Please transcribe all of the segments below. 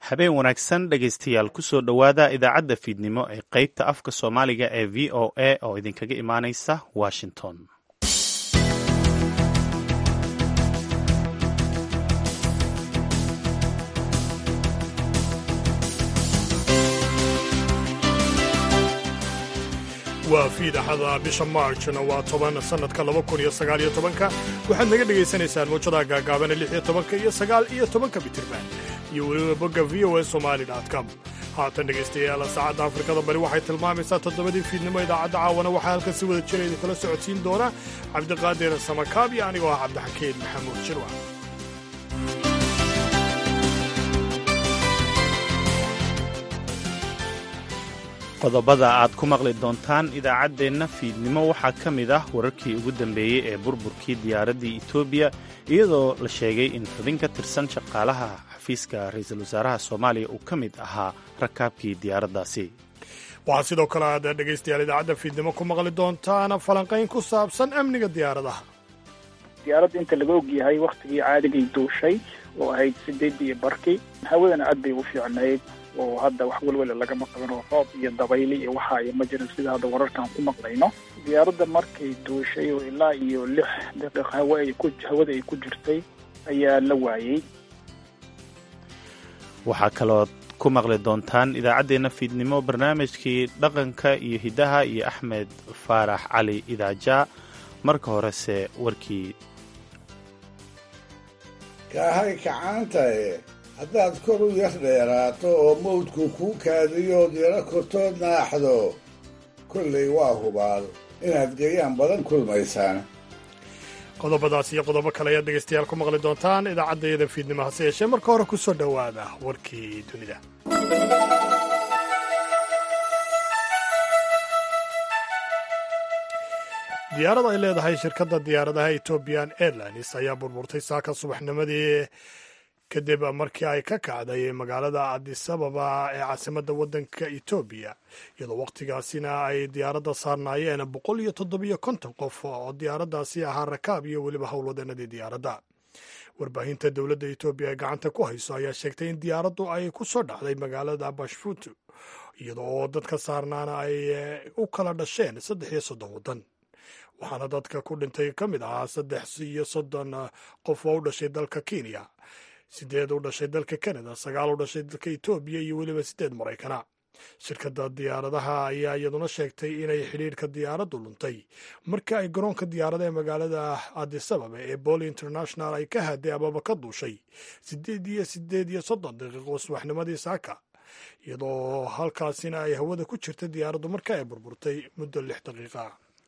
habeen wanaagsan dhegaystayaal kusoo dhowaada idaacadda fiidnimo ee qaybta afka soomaaliga ee v o a oo idinkaga imaanaysa washington waa fiidaxada bisha maarjna waa toban sannadka laba kun iyo sagaal iyo tobanka waxaad naga dhegaysanaysaan muujadaha gaagaabana lix iyo tobanka iyo sagaal iyo tobanka bitirban iyo weliba bogga v o a somali com haatan dhegaystayaal saacadda afrikada bari waxay tilmaamaysaa toddobadii fiidnimo idaacadda caawana waxaa halkan si wada jira idinkala socodsiin doona cabdiqaadir samakaab iyo anigoo ah cabdixakiin maxamuud jirwa qodobada aad ku maqli doontaan idaacaddeenna fiidnimo waxaa ka mid ah wararkii ugu dambeeyey ee burburkii diyaaraddii etoobiya iyadoo la sheegay in xubin ka tirsan shaqaalaha xafiiska ra'iisul wasaaraha soomaaliya uu ka mid ahaa rakaabkii diyaaraddaasi waxaa sidoo kale aad dhegaystayaal idaacadda fiidnimo ku maqli doontaan falanqayn ku saabsan amniga diyaaradaha diyaaradda inta laga ogyahay wakhtigii caadigay duushay oo ahayd sideedii barkii hawadana aad bay u fiicnayd oo hadda wax welwela lagama qaban oo roob iyo dabayli iyo waxa ay ma jirin sida hadda wararkan ku maqlayno diyaaradda markay duushay oo ilaa iyo lix daqiiq hawa ay ku hawada ay ku jirtay ayaa la waayey waxaa kalood ku maqli doontaan idaacaddeenna fiidnimo barnaamijkii dhaqanka iyo hiddaha iyo axmed faarax cali idaajaa marka horese warkii kaahay kacaantae haddaad kor u yar dheeraato oo mawdku kuu kaadiyood yaro kortood naaxdo kollay waa hubaal inaad gayaan badan kulmaysaan qodobadaas iyo qodobo kale ayaad dhegaystayaal ku maqli doontaan idaacaddayada fiidnimo hase yeeshee marka hore ku soo dhowaada warkii dunida diyaarad ay leedahay shirkadda diyaaradaha ethoobian airlines ayaa burburtay saaka subaxnimadii kadib markii ay ka kacday magaalada adisababa ee caasimadda waddanka etoobiya iyadoo wakhtigaasina ay diyaaradda saarnaayeen boqol iyo toddobiyo konton qof oo diyaaraddaasi ahaa rakaab iyo weliba howlwadeenadii diyaaradda warbaahinta dowladda etoobiya ee gacanta ku hayso ayaa sheegtay in diyaaraddu ay ku soo dhacday magaalada bashfutu iyadoo oo dadka saarnaana ay u kala dhasheen saddex iyo soddon waddan waxaana dadka ku dhintay ka mid ahaa saddex iyo soddon qof oo u dhashay dalka kenya sideed u dhashay dalka canada sagaal u dhashay dalka etoobiya iyo weliba sideed maraykana shirkadda diyaaradaha ayaa iyaduna sheegtay inay xidhiidhka diyaaraddu luntay markii ay garoonka diyaarada ee magaalada adisababa ee boli international ay ka haday ababa ka duushay sideed iyo sideed iyo soddon daqiiqo subaxnimadii saaka iyadoo halkaasina ay hawada ku jirtay diyaaraddu marka ay burburtay muddo lix daqiiqa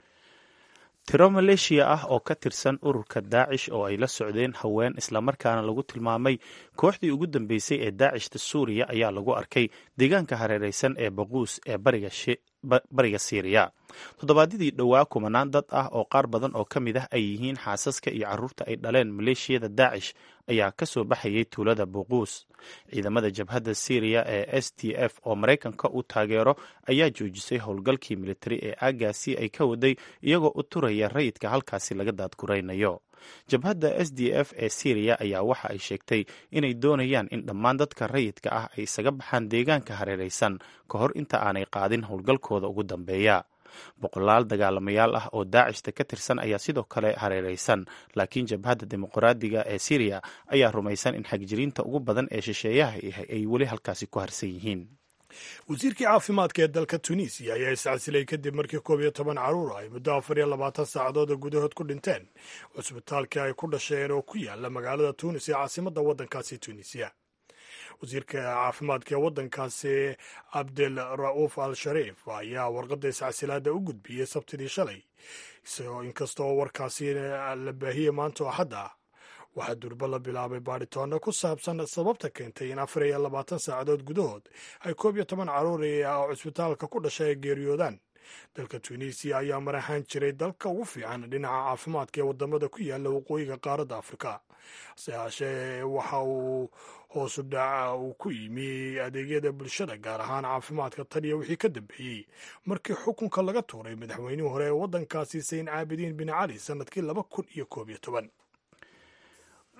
tiro maleeshiya ah oo ka tirsan ururka daacish oo ay la socdeen haween islamarkaana lagu tilmaamay kooxdii ugu dambeysay ee daacishta suuriya ayaa lagu arkay deegaanka hareeraysan ee baquus ee bariga siiriya toddobaadyadii dhowaa kumanaan dad ah oo qaar badan oo ka mid ah ay yihiin xaasaska iyo carruurta ay dhaleen maleeshiyada daacish ayaa ka soo baxayay tuulada buquus ciidamada jabhadda syriya ee s t f oo maraykanka u taageero ayaa joojisay howlgalkii militari ee aagaasi ay ka waday iyagoo u turaya rayidka halkaasi laga daadguraynayo jabhadda s d f ee syriya ayaa waxa ay sheegtay inay doonayaan in dhammaan dadka rayidka ah ay isaga baxaan deegaanka hareeraysan ka hor inta aanay qaadin howlgalkooda ugu dambeeya boqolaal dagaalamayaal ah oo daacishta ka tirsan ayaa sidoo kale hareeraysan laakiin jabhadda dimuqraadiga ee syriya ayaa rumaysan in xagjiriinta ugu badan ee shisheeyaha ay weli halkaasi ku harsan yihiin wasiirkii caafimaadka ee dalka tunisiya ayaa iscasilay kadib markii koob iyo toban carruur ay muddo afar iyo labaatan saacadood gudahood ku dhinteen cusbitaalkii ay ku dhasheen oo ku yaala magaalada tunis ee caasimadda waddankaasi tunisiya wasiirka caafimaadka ee waddankaasi cabdel ra'uuf al shariif ayaa warqadda iscasilaadda u gudbiyey sabtidii shalay isagoo inkastoo warkaasi la baahiyey maanta oo axadda ah waxaa durba la bilaabay baadhitoonno ku saabsan sababta keentay in afar iyo labaatan saacadood gudahood ay koob iyo toban carruur oo cusbitaalka ku dhashay ay geeriyoodaan dalka tunisiya ayaa mar ahaan jiray dalka ugu fiican dhinaca caafimaadka ee wadamada ku yaala waqooyiga qaaradda afrika hase haashee waxa uu hoosu dhaca uu ku yimi adeegyada bulshada gaar ahaan caafimaadka tan iyo wixii ka dambeeyey markii xukunka laga tuuray madaxweynihii hore ee waddankaasi sayn caabidiin bin cali sanadkii laba kun iyo koob iyo toban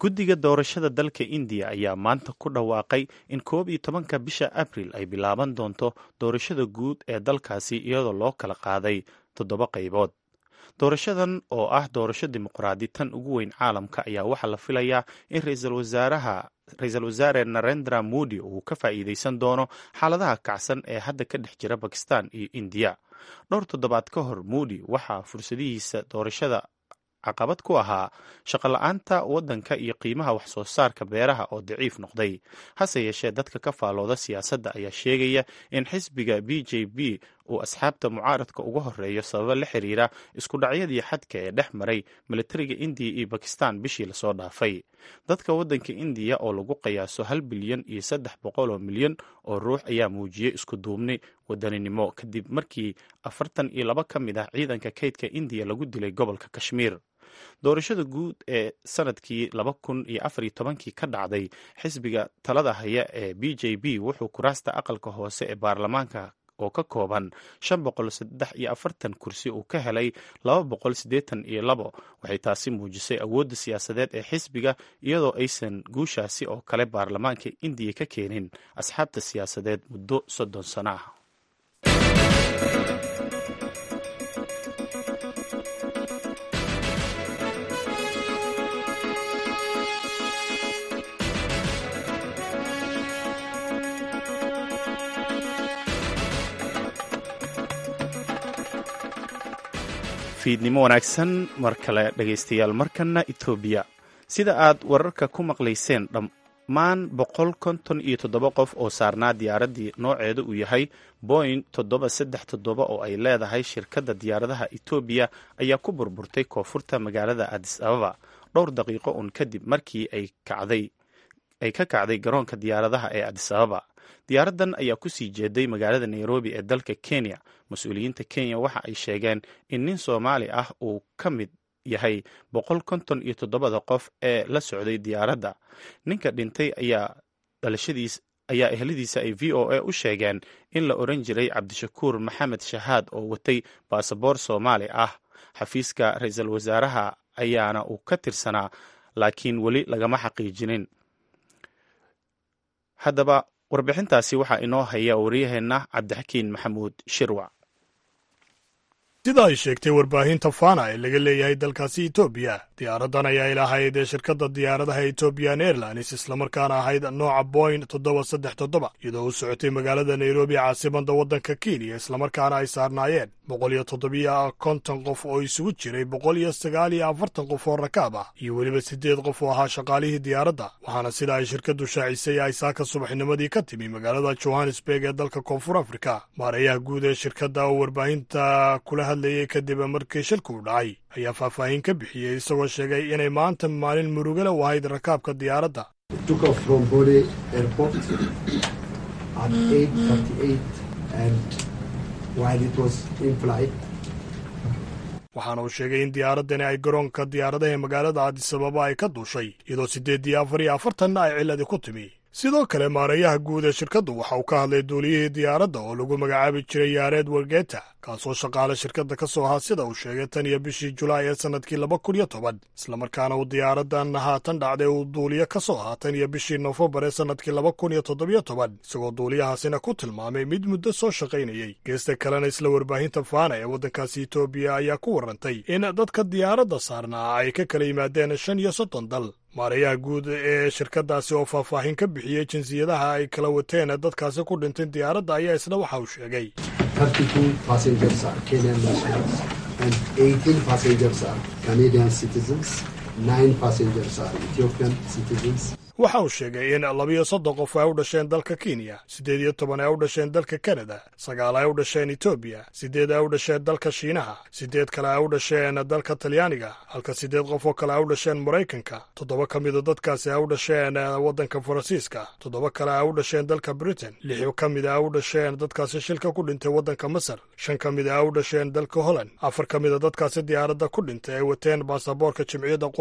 guddiga doorashada dalka indiya ayaa maanta ku dhawaaqay in koob iyo tobanka bisha abril ay bilaaban doonto doorashada guud ee dalkaasi iyadoo loo kala qaaday toddoba qaybood doorashadan oo ah doorasho dimuqraadi tan ugu weyn caalamka ayaa waxaa la filayaa in ra-iisul wasaaraha ra-iisul wasaare narendra modi uu ka faa'iideysan doono xaaladaha kacsan ee hadda ka dhex jira bakistan iyo indiya dhowr toddobaad ka hor modi waxaa fursadihiisa doorashada caqabad ku ahaa shaqola-aanta waddanka iyo qiimaha wax soo saarka beeraha oo daciif noqday hase yeeshee dadka ka faalooda siyaasadda ayaa sheegaya in xisbiga b j b uu asxaabta mucaaradka uga horeeyo sababo la xiriira isku dhacyadii xadka ee dhex maray militariga indiya iyo bakistan bishii lasoo dhaafay dadka waddanka indiya oo lagu qiyaaso hal bilyan iyo saddex boqol oo milyan oo ruux ayaa muujiyey isku duubni wadaninimo kadib markii afartan iyo laba ka mid ah ciidanka kaydka indiya lagu dilay gobolka kashmiir doorashada guud ee sanadkii laba kun iyo afar iyo tobankii ka dhacday xisbiga talada haya ee b j b wuxuu kuraasta aqalka hoose ee baarlamaanka oo ka kooban shan boqol saddex iyo afartan kursi uu ka helay laba boqol siddeetan iyo labo waxay taasi muujisay awoodda siyaasadeed ee xisbiga iyadoo aysan guushaasi oo kale baarlamaanka indiya ka keenin asxaabta siyaasadeed muddo soddon sano ah fiidnimo wanaagsan mar kale dhegaystayaal markana etoobiya sida aad wararka ku maqlayseen dhammaan boqol konton iyo toddoba qof oo saarnaa diyaaraddii nooceedu uu yahay boing toddoba saddex toddoba oo ay leedahay shirkadda diyaaradaha etoobiya ayaa ku burburtay koonfurta magaalada adis ababa dhowr daqiiqo un kadib markii ay kacday ay ka kacday garoonka diyaaradaha ee adis ababa diyaaraddan ayaa ku sii jeeday magaalada nairobi ee dalka kenya mas-uuliyiinta kenya waxa ay sheegeen in nin soomaali ah uu ka mid yahay boqol konton iyo toddobada qof ee la socday diyaaradda ninka dhintay ayaa dhalashadiis ayaa ehladiisa ay v o a u sheegeen in la oran jiray cabdishakuur maxamed shahaad oo watay baasaboor soomaali ah xafiiska ra-iisul wasaaraha ayaana uu ka tirsanaa laakiin weli lagama xaqiijinin haddaba warbixintaasi waxaa inoo haya wariyaheenna cabdixakiin maxamuud shirwac sida ay sheegtay warbaahinta fana ee laga leeyahay dalkaasi etoobiya diyaaraddan ayaa ilahayd ee shirkadda diyaaradaha ethoobiyan airlines islamarkaana ahayd nooca boing toddoba saddex toddoba iyadoo u socotay magaalada nairobi caasimadda waddanka kenya islamarkaana ay saarnaayeen boqol iyo toddobiyo konton qof oo isugu jiray boqol iyo sagaal iyo afartan qof oo rakaab ah iyo weliba siddeed qof oo ahaa shaqaalihii diyaaradda waxaana sida ay shirkaddu shaacisay ay saaka subaxnimadii ka timi magaalada johannesburg ee dalka koonfur afrika maareeyaha guud ee shirkadda oo warbaahinta kula hadlayay kadib markii shilku u dhacay ayaa faahfaahin ka bixiyey isagoo sheegay inay maanta maalin murugale u ahayd rakaabka diyaaradda waxaana uu sheegay in diyaaraddani ay garoonka diyaaradaha magaalada adisababa ay ka duushay iyadoo siddeed iyo afar iyo afartanna ay cilladi ku timi sidoo kale maareeyaha guud ee shirkaddu waxa uu ka hadlay duuliyihii diyaaradda oo lagu magacaabi jiray yaareed wargeta kaasoo shaqaale shirkadda ka soo ahaa sida uu sheegay tan iyo bishii julaay ee sannadkii laba kun iyo toban islamarkaana uu diyaaraddan haatan dhacday uu duuliyo ka soo ahaa tan iyo bishii nofembar ee sannadkii laba kun iyo toddobiyo toban isagoo duuliyahaasina ku tilmaamay mid muddo soo shaqaynayey geesta kalena isla warbaahinta faana ee waddankaasi etoobiya ayaa ku warrantay in dadka diyaaradda saarnaa ay ka kala yimaadeen shan iyo soddon dal maareeyaha guud ee shirkaddaasi oo faahfaahin ka bixiyey jinsiyadaha ay kala wateen dadkaasi ku dhintay diyaaradda ayaa isna waxa uu sheegay waxa uu sheegay in labiyo soddon qof ay u dhasheen dalka kenya siddeed iyo toban ay u dhasheen dalka kanada sagaal ay u dhasheen etoobiya siddeed ay u dhasheen dalka shiinaha siddeed kale ay u dhasheen dalka talyaaniga halka siddeed qof oo kale ay u dhasheen maraykanka toddoba ka mida dadkaasi ay u dhasheen waddanka faransiiska toddoba kale ay u dhasheen dalka britain lix ka mida ay u dhasheen dadkaasi shilka ku dhintay waddanka masar shan ka mida ay u dhasheen dalka holland afar ka mida dadkaasi diyaaradda ku dhintay ay wateen baasaboorka jimciyadda qurub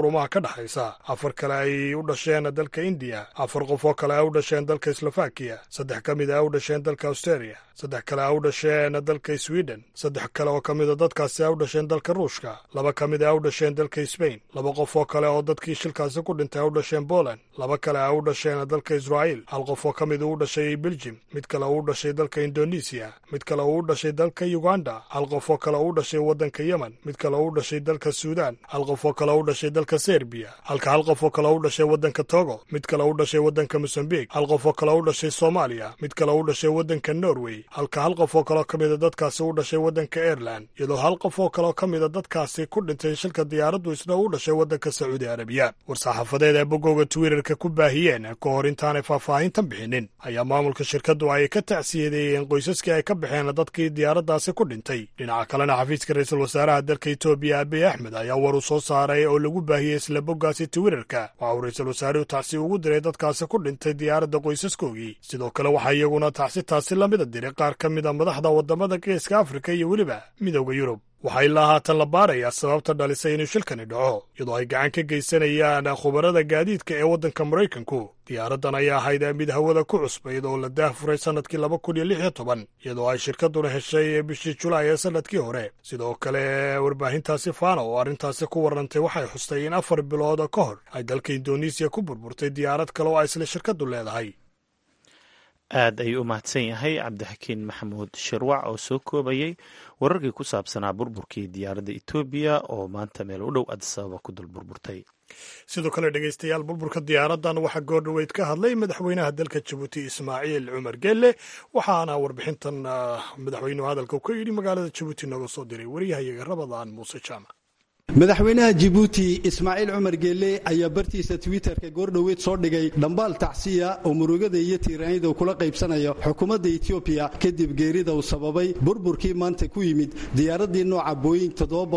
qurumaha ka dhexaysa afar kale ay u dhasheen dalka indiya afar qof oo kale ay u dhasheen dalka slovakiya saddex ka mid a u dhasheen dalka australia saddex kale a u dhasheen dalka sweden saddex kale oo ka mida dadkaasi a u dhasheen dalka ruushka laba ka mid a u dhasheen dalka sbain laba qof oo kale oo dadkii shilkaasi ku dhintay a u dhasheen poland laba kale a u dhasheen dalka israa'iil hal qof oo ka mid u dhashay beljim mid kale u dhashay dalka indonesiya mid kale u dhashay dalka uganda hal qof oo kale u dhashay waddanka yemen mid kale u dhashay dalka suudan hal qof oo kale u dhashay dalka serbiya halka hal qof oo kale u dhashay waddanka togo mid kale u dhashay waddanka mosambik hal qof oo kale u dhashay soomaaliya mid kale u dhashay waddanka norway halka hal qof oo kaleo ka mida dadkaasi u dhashay waddanka aireland iyadoo hal qof oo kaleo ka mida dadkaasi ku dhintay shilka diyaaraddu isna u dhashay waddanka sacuudi arabiya war-saxaafadeed ee bogooga twitterka ku baahiyeen ka hor intaanay faahfaahintan bixinin ayaa maamulka shirkaddu ay ka tacsiyadeeyeen qoysaskii ay ka baxeen dadkii diyaaraddaasi ku dhintay dhinaca kalena xafiiska ra-iisul wasaaraha dalka etoobiya abiy axmed ayaa war uu soo saaray oo lagu baahiyey isla boggaasi twitterka waxa uu ra-iisul wasaaruhu tacsi ugu diray dadkaasi ku dhintay diyaaradda qoysaskoogii sidoo kale waxaa iyaguna tacsi taasi lamida diray qaar ka mid a madaxda waddamada geeska afrika iyo weliba midooda yurub waxaa ilaa haatan la baarayaa sababta dhalisay inuu shilkani dhaco iyadoo ay gacan ka geysanayaan khubarada gaadiidka ee waddanka maraykanku diyaaraddan ayaa ahayd mid hawada ku cusbayd oo la daahfuray sannadkii laba kun iyo lix iyo toban iyadoo ay shirkadduna heshay bishii julaay ee sannadkii hore sidoo kale warbaahintaasi faana oo arrintaasi ku warrantay waxay xustay in afar bilood ka hor ay dalka indonesiya ku burburtay diyaarad kale oo ay isla shirkaddu leedahay aad ayuu u mahadsan yahay cabdixakiin maxamuud shirwac oo soo koobayey wararkii ku saabsanaa burburkii diyaaradda etoobiya oo maanta meel u dhow adisababa ku dul burburtay sidoo kale dhegeystayaal burburka diyaaraddan waxaa goordhoweyd ka hadlay madaxweynaha dalka jabuuti ismaaciil cumar gelle waxaana warbixintan madaxweynuhu hadalka ka yidhi magaalada jabuuti nooga soo diray waryahayaga rabadaan muuse jaamac madaxweynaha jibuuti ismaaciil cumar geelle ayaa bartiisa twitterka goordhoweyd soo dhigay dhambaal tacsiya oo murugada iyo tiiraanyada uu kula qaybsanayo xukuumadda etoobiya kadib geerida uu sababay burburkii maanta ku yimid diyaaraddii nooca boying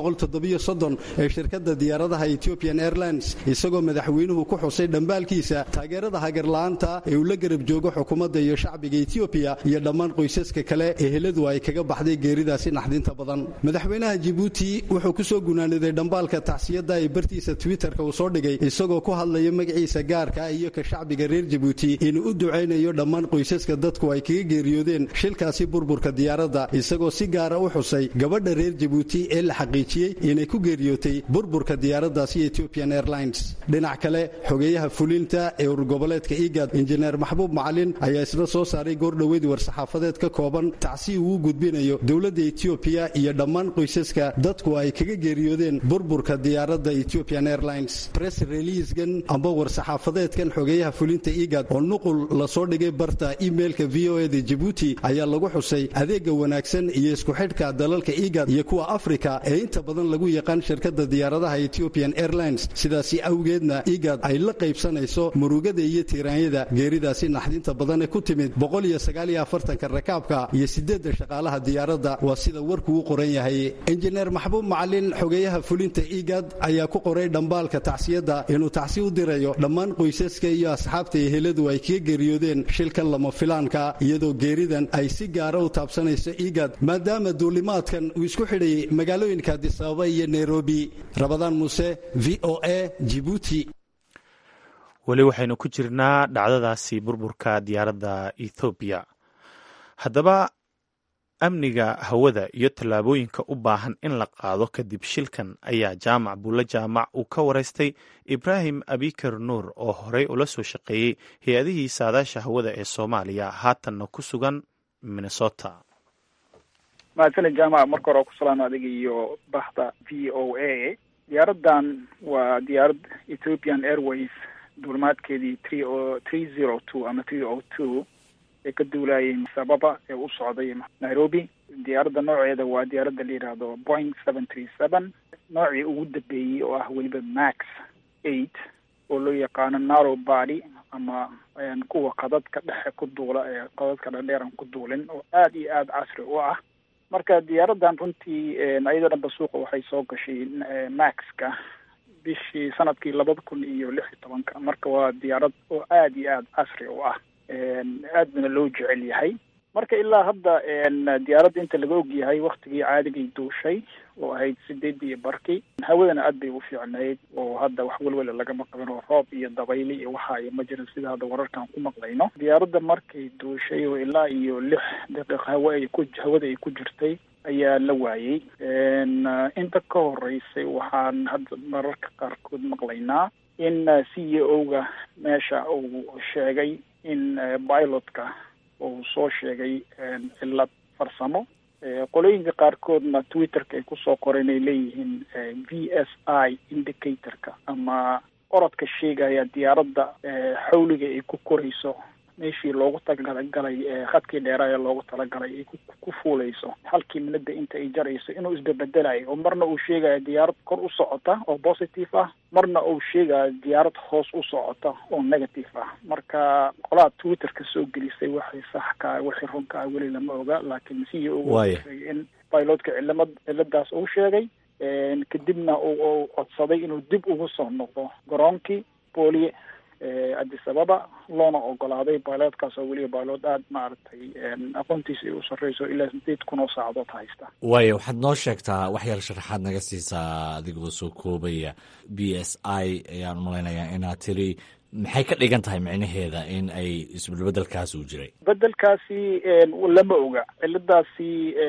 ee shirkadda diyaaradaha ethiopian airlines isagoo madaxweynuhu ku xusay dhambaalkiisa taageerada hagarla'aanta ee uu la garab joogo xukuumadda iyo shacbiga etoobiya iyo dhammaan qoysaska kale eheladu ay kaga baxday geeridaasi naxdinta badan madaxweynaha jibuuti wuxuu kusoo gunaaniday dhambaalka tacsiyada ee bartiisa twitterka uu soo dhigay isagoo ku hadlaya magaciisa gaarka iyo ka shacbiga reer jabuuti inuu u ducaynayo dhammaan qoysaska dadku ay kaga geeriyoodeen shilkaasi burburka diyaaradda isagoo si gaara u xusay gabadha reer jabuuti ee la xaqiijiyey inay ku geeriyootay burburka diyaaraddaasi ethiopian airlines dhinac kale xogeeyaha fulinta ee urgoboleedka igad injineer maxbuub macalin ayaa isna soo saaray goordhoweyd war-saxaafadeed ka kooban tacsi uu u gudbinayo dowladda etoobiya iyo dhammaan qoysaska dadku ay kaga geeriyoodeen burburka diyaaradda ethiopian airlines press releasegan amba war-saxaafadeedkan xogeeyaha fulinta igad oo nuqul lasoo dhigay barta emailka v o eda jibuuti ayaa lagu xusay adeega wanaagsan iyo isku xidhka dalalka igad iyo kuwa afrika ee inta badan lagu yaqaan shirkadda diyaaradaha ethiopian airlines sidaasi awgeedna igad ay la qaybsanayso murugada iyo tiiraanyada geeridaasi naxdinta badan ee ku timid boqoliyoagaayoafartanka rakaabka iyo sideedda shaqaalaha diyaaradda waa sida warku u qoran yahay injineer maxbuub macalin xogeeyaha fulinta igad ayaa ku qoray dhambaalka tacsiyadda inuu tacsi u dirayo dhammaan qoysaska iyo asxaabta eheladu ay kaga geeriyoodeen shilkan lama filaanka iyadoo geeridan ay si gaara u taabsanayso igad maadaama duulimaadkan uu isku xidhayay magaalooyinka adisababa iyo nairobi rabadaan muuse v o a jibuuti weli waxaynu ku jirnaa dhacdadaasi burburka diyaaradda ethoobiya haddaba amniga hawada iyo tallaabooyinka u baahan in la qaado kadib shilkan ayaa jaamac buulle jaamac uu ka waraystay ibraahim abikar nuur oo horey ula soo shaqeeyey hay-adihii saadaasha hawada ee soomaaliya haatanna ku sugan minnesota mahadsanid jaamac marka hore ku salaano adiga iyo bahda v o a diyaaraddan waa diyaarad ethiopian airways duulimaadkeedii three o three zero two ama three o two ee ka duulayay sababa ee u socday nairobi diyaaradda nooceeda waa diyaaradda la yidhaahdo boing seven three seven noocii ugu dambeeyey oo ah weliba max eight oo loo yaqaano narrow body ama kuwa qadadka dhexe ku duula ee qadadka dhadheeran ku duulin oo aada iyo aada casri u ah marka diyaaraddan runtii ayadoo dhanba suuqa waxay soo gashay maxka bishii sanadkii labada kun iyo lix iyo tobanka marka waa diyaarad oo aada iyo aada casri u ah aadna loo jecel yahay marka ilaa hadda diyaaradda inta laga ogyahay waktigii caadigay duushay oo ahayd sideedii iyo barkii hawadana aad bay u fiicnayd oo hadda wax welwela lagama qabin oo roob iyo dabayli iyo waxa iyo ma jirin sida hadda wararkan ku maqlayno diyaaradda markay duushay oo ilaa iyo lix daqiiq hawa ay ku hawada ay ku jirtay ayaa la waayey inta ka horeysay waxaan hadda mararka qaarkood maqlaynaa in c e o-ga meesha uu sheegay in pilotka uu soo sheegay cillad farsamo qolooyinka qaarkoodna twitterka ay kusoo qoreen ay leeyihiin v s i indicatorka ama orodka sheegaya diyaaradda xawliga ay ku korayso meeshii loogu talagalay khadkii dheeraaya loogu talagalay ay ku fuuleyso halkii minada inta ay jarayso inuu isbebedelayo oo marna uu sheegayo diyaarad kor u socota oo positive ah marna uu sheegayo diyaarad hoos u socota oo negative ah marka qolaha twitterka soo gelisay waxay sax ka wixii runka ah weli lama oga laakiin c e o sheegay in pilotka cilamad ciladaas uu sheegay kadibna uu codsaday inuu dib ugu soo noqdo garoonkii booliye addis ababa loona ogolaaday bailoodkaas oo weliba bailood aada maaragtay aqoontiisa ay u sarreyso ilaa sideed kun oo saacadood haysta waayo waxaad noo sheegtaa wax yar sharaxaad naga siisaa adigoo soo koobaya b s i ayaan umalaynayaa inaad tiri maxay ka dhigan tahay micnaheeda in ay isbedbedelkaasi u jiray bedelkaasi lama oga ciladaasi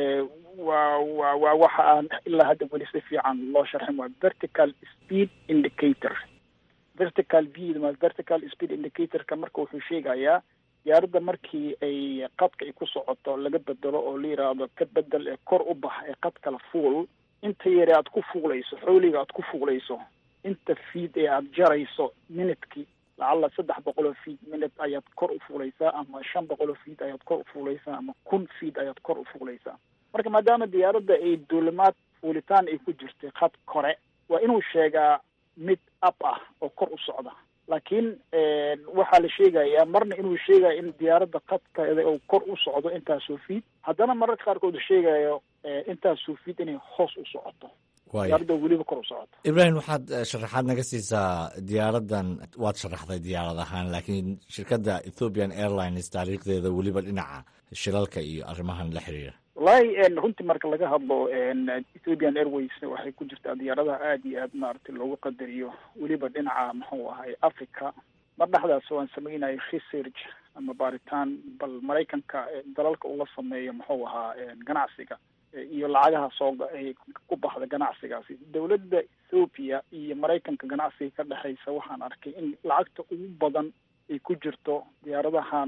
waa wa waa waxa aan ilaa hadda weli si fiican loo sharxin waa vertical speed indicator vertical v vertical speed indicatorka marka wuxuu sheegayaa diyaaradda markii ay qadka ay ku socoto laga bedelo oo la yiraahdo ka bedel ee kor u bax ee qad kala fuul inta yare aad ku fuulayso xooliga aad ku fuulayso inta fiid ee aada jarayso minidkii lacalla saddex boqol oo fiid minid ayaad kor u fuulaysaa ama shan boqol oo fiid ayaad kor u fuulaysaa ama kun fiid ayaad kor u fuulaysaa marka maadaama diyaaradda ay duulimaad fuulitaan ay ku jirtay khad kore waa inuu sheegaa mid up ah oo kor u socda laakiin waxaa la sheegayaa marna inuu sheegayo in diyaaradda qadkeeda uu kor u socdo intaasoo fiid haddana mararka qaarkood sheegayo intaasoo fiid inay hoos u socoto diyaaradda weliba kor u socoto ibrahim waxaad sharaxaad naga siisaa diyaaraddan waad sharaxday diyaarad ahaan laakiin shirkadda ethiopian airlines taariikhdeeda weliba dhinaca shilalka iyo arrimahan la xiriira wallahi runtii marka laga hadlo ethiopian airways waxay ku jirtaa diyaaradaha aada iyo aad maaragtay loogu qadariyo weliba dhinaca muxuu ahay africa mar dhexdaas waan sameynayay research ama baaritaan bal maraykanka dalalka ula sameeyo muxuu ahaa ganacsiga iyo lacagaha soo ay ku baxda ganacsigaasi dowladda ethoopia iyo maraykanka ganacsiga ka dhexeysa waxaan arkay in lacagta ugu badan ay ku jirto diyaaradahan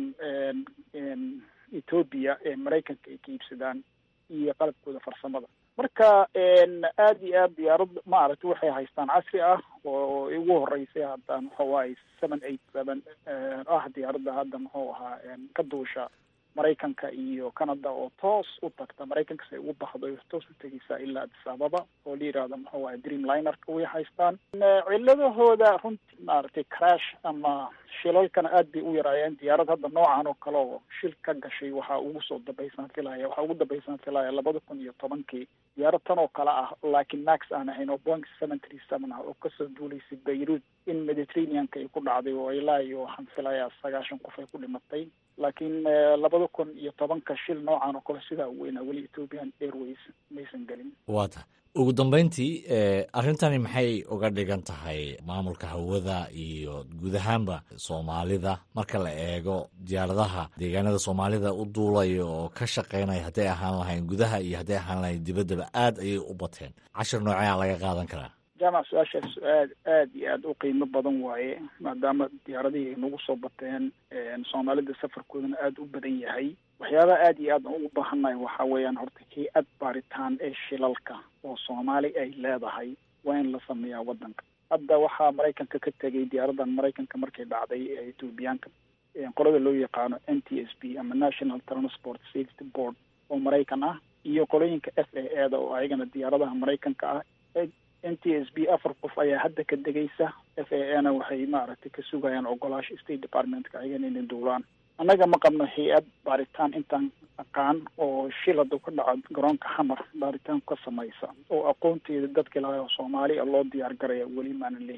ethoopia ee maraykanka ay ka iibsadaan iyo qalabkooda farsamada marka aada iyo aad diyaarad maaragtay waxay haystaan casri ah oo ugu horeysay hadda muxuu ahay seven eight seven ah diyaaradda hadda muxuu ahaa ka duusha maraykanka iyo canada oo toos u tagta maraykanka si ay ugu baxdo toos u tegeysaa ilaa addis ababa oo la yihahdo muxuu ahay dream linerka way haystaan ciladahooda runtii maaragtay crash ama shilalkana aad bay u yaraayeen diyaarad hadda noocan oo kale oo shil ka gashay waxaa ugu soo dambaysaan filaya waxaa ugu dambaysaan filaya labada kun iyo tobankii diyaarad tan oo kale ah laakiin max aan ahayn oo boing seven three seven ah oo kasoo duulaysay beirut in mediterraneanka ay ku dhacday oo ilaa iyo waxaan filayaa sagaashan qof ay ku dhimatay laakiin labada kun iyo tobanka shil noocan oo kale sidaa u weynaa weli ethiopian airways maysan gelin waa tahay ugu dambeyntii arrintani maxay uga dhigan tahay maamulka hawada iyo guud ahaanba soomaalida marka la eego diyaaradaha deegaanada soomaalida u duulaya oo ka shaqeynaya hadday ahaan lahayn gudaha iyo hadday ahaan lahayn dibaddaba aad ayay u bateen cashir nooceea laga qaadan karaa jaamac su-aashaas su-aal aada iyo aada u qiimo badan waaye maadaama diyaaradihii ay nagu soo bateen soomaalida safarkoodana aada u badan yahay waxyaabaha aada iyo aad ugu baahannahay waxaa weeyaan horta hay-ad baaritaan ee shilalka oo soomaali ay leedahay waa in la sameeyaa waddanka hadda waxaa maraykanka ka tegay diyaaradan maraykanka markay dhacday ee etoobiyaanka qolada loo yaqaano n t s b ama national transport safety board oo maraykan ah iyo qolooyinka f a e da oo ayagana diyaaradaha maraykanka ah n t s b afar qof ayaa hadda ka degaysa f a e na waxay maaragtay ka sugayaan ogolaasha state departmentka ayagana inay duulaan annaga ma qabno hay-ad baaritaan intaan aqaan oo shil hadduu ka dhaco garoonka xamar baaritaan ka samaysa oo aqoonteeda dadka ilahay oo soomaali a loo diyaar garaya weli maanan lihin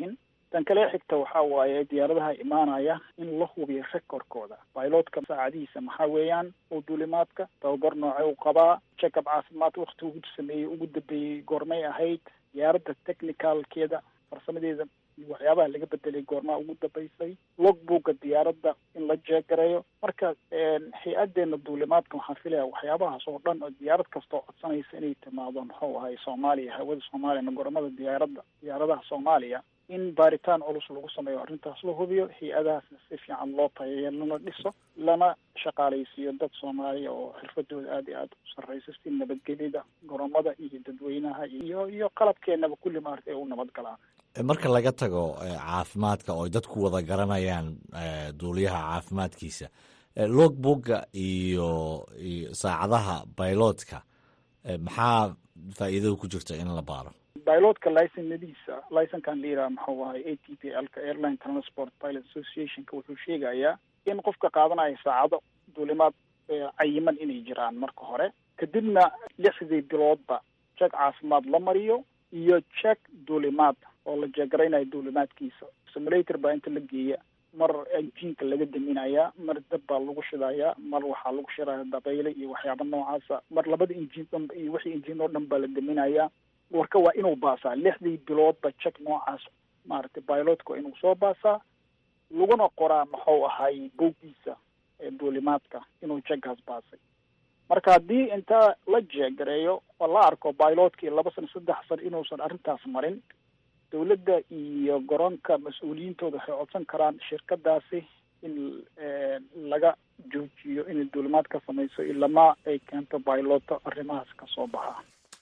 tan kale xigta waxaa waaye diyaaradaha imaanaya in la hubiyo recordkooda pilotka saacadihiisa maxaa weeyaan oo duulimaadka tababar nooce u qabaa check-up caafimaad wakti ugu sameeyey ugu dambeeyey goormay ahayd diyaaradda technicalkeeda farsamadeeda waxyaabaha laga bedelay goormaa ugu dambeysay logbookga diyaaradda in la jeegareeyo marka hay-adeena duulimaadka waxaan filaya waxyaabahaas oo dhan oo diyaarad kastoo codsanaysa inay timaado muxuu ahay soomaaliya hawada soomaaliya gormada diyaaradda diyaaradaha soomaaliya in baaritaan culus lagu sameeyo arrintaas la hubiyo hay-adahaasna si fiican loo tayayo lana dhiso lana shaqaalaysiiyo dad soomaaliya oo xirfadooda aada iyo aada u sarreysa si nabadgelyada goromada iyo dadweynaha iyo iyo qalabkeenaba kulli maarta ay u nabadgalaan marka laga tago caafimaadka oo ay dadku wada garanayaan duuliyaha caafimaadkiisa logbookga iyo saacadaha bailotka maxaa faa'iidada ku jirta in la baaro bilotka licenadiisa licenkan la yidhaha maxuu ahay a t p lka airline transport pilot associationka wuxuu sheegayaa in qofka qaadanaya saacado duulimaad cayiman inay jiraan marka hore kadibna lixdii biloodba jeeg caafimaad la mariyo iyo jeeg duulimaad oo la jeegaraynayo duulimaadkiisa simulator baa inta la geeya mar injiinka laga daminayaa mar dab baa lagu shidayaa mar waxaa lagu shidaya dabayle iyo waxyaaba noocaasa mar labada injiin dhan iyo wixii injiin oo dhan baa la daminayaa warka waa inuu baasaa lixdii biloodba jek noocaas maaragtay bilotka waa inuu soo baasaa laguna qoraa muxuu ahay boggiisa ee duulimaadka inuu jeggaas baasay marka haddii inta la jeegareeyo oo la arko bilotkii laba sano saddex sano inuusan arrintaas marin dawladda iyo garoonka mas-uuliyiintooda waxay codsan karaan shirkadaasi in laga joojiyo inay duulimaad ka samayso ilama ay keento biloto arrimahaas ka soo baxa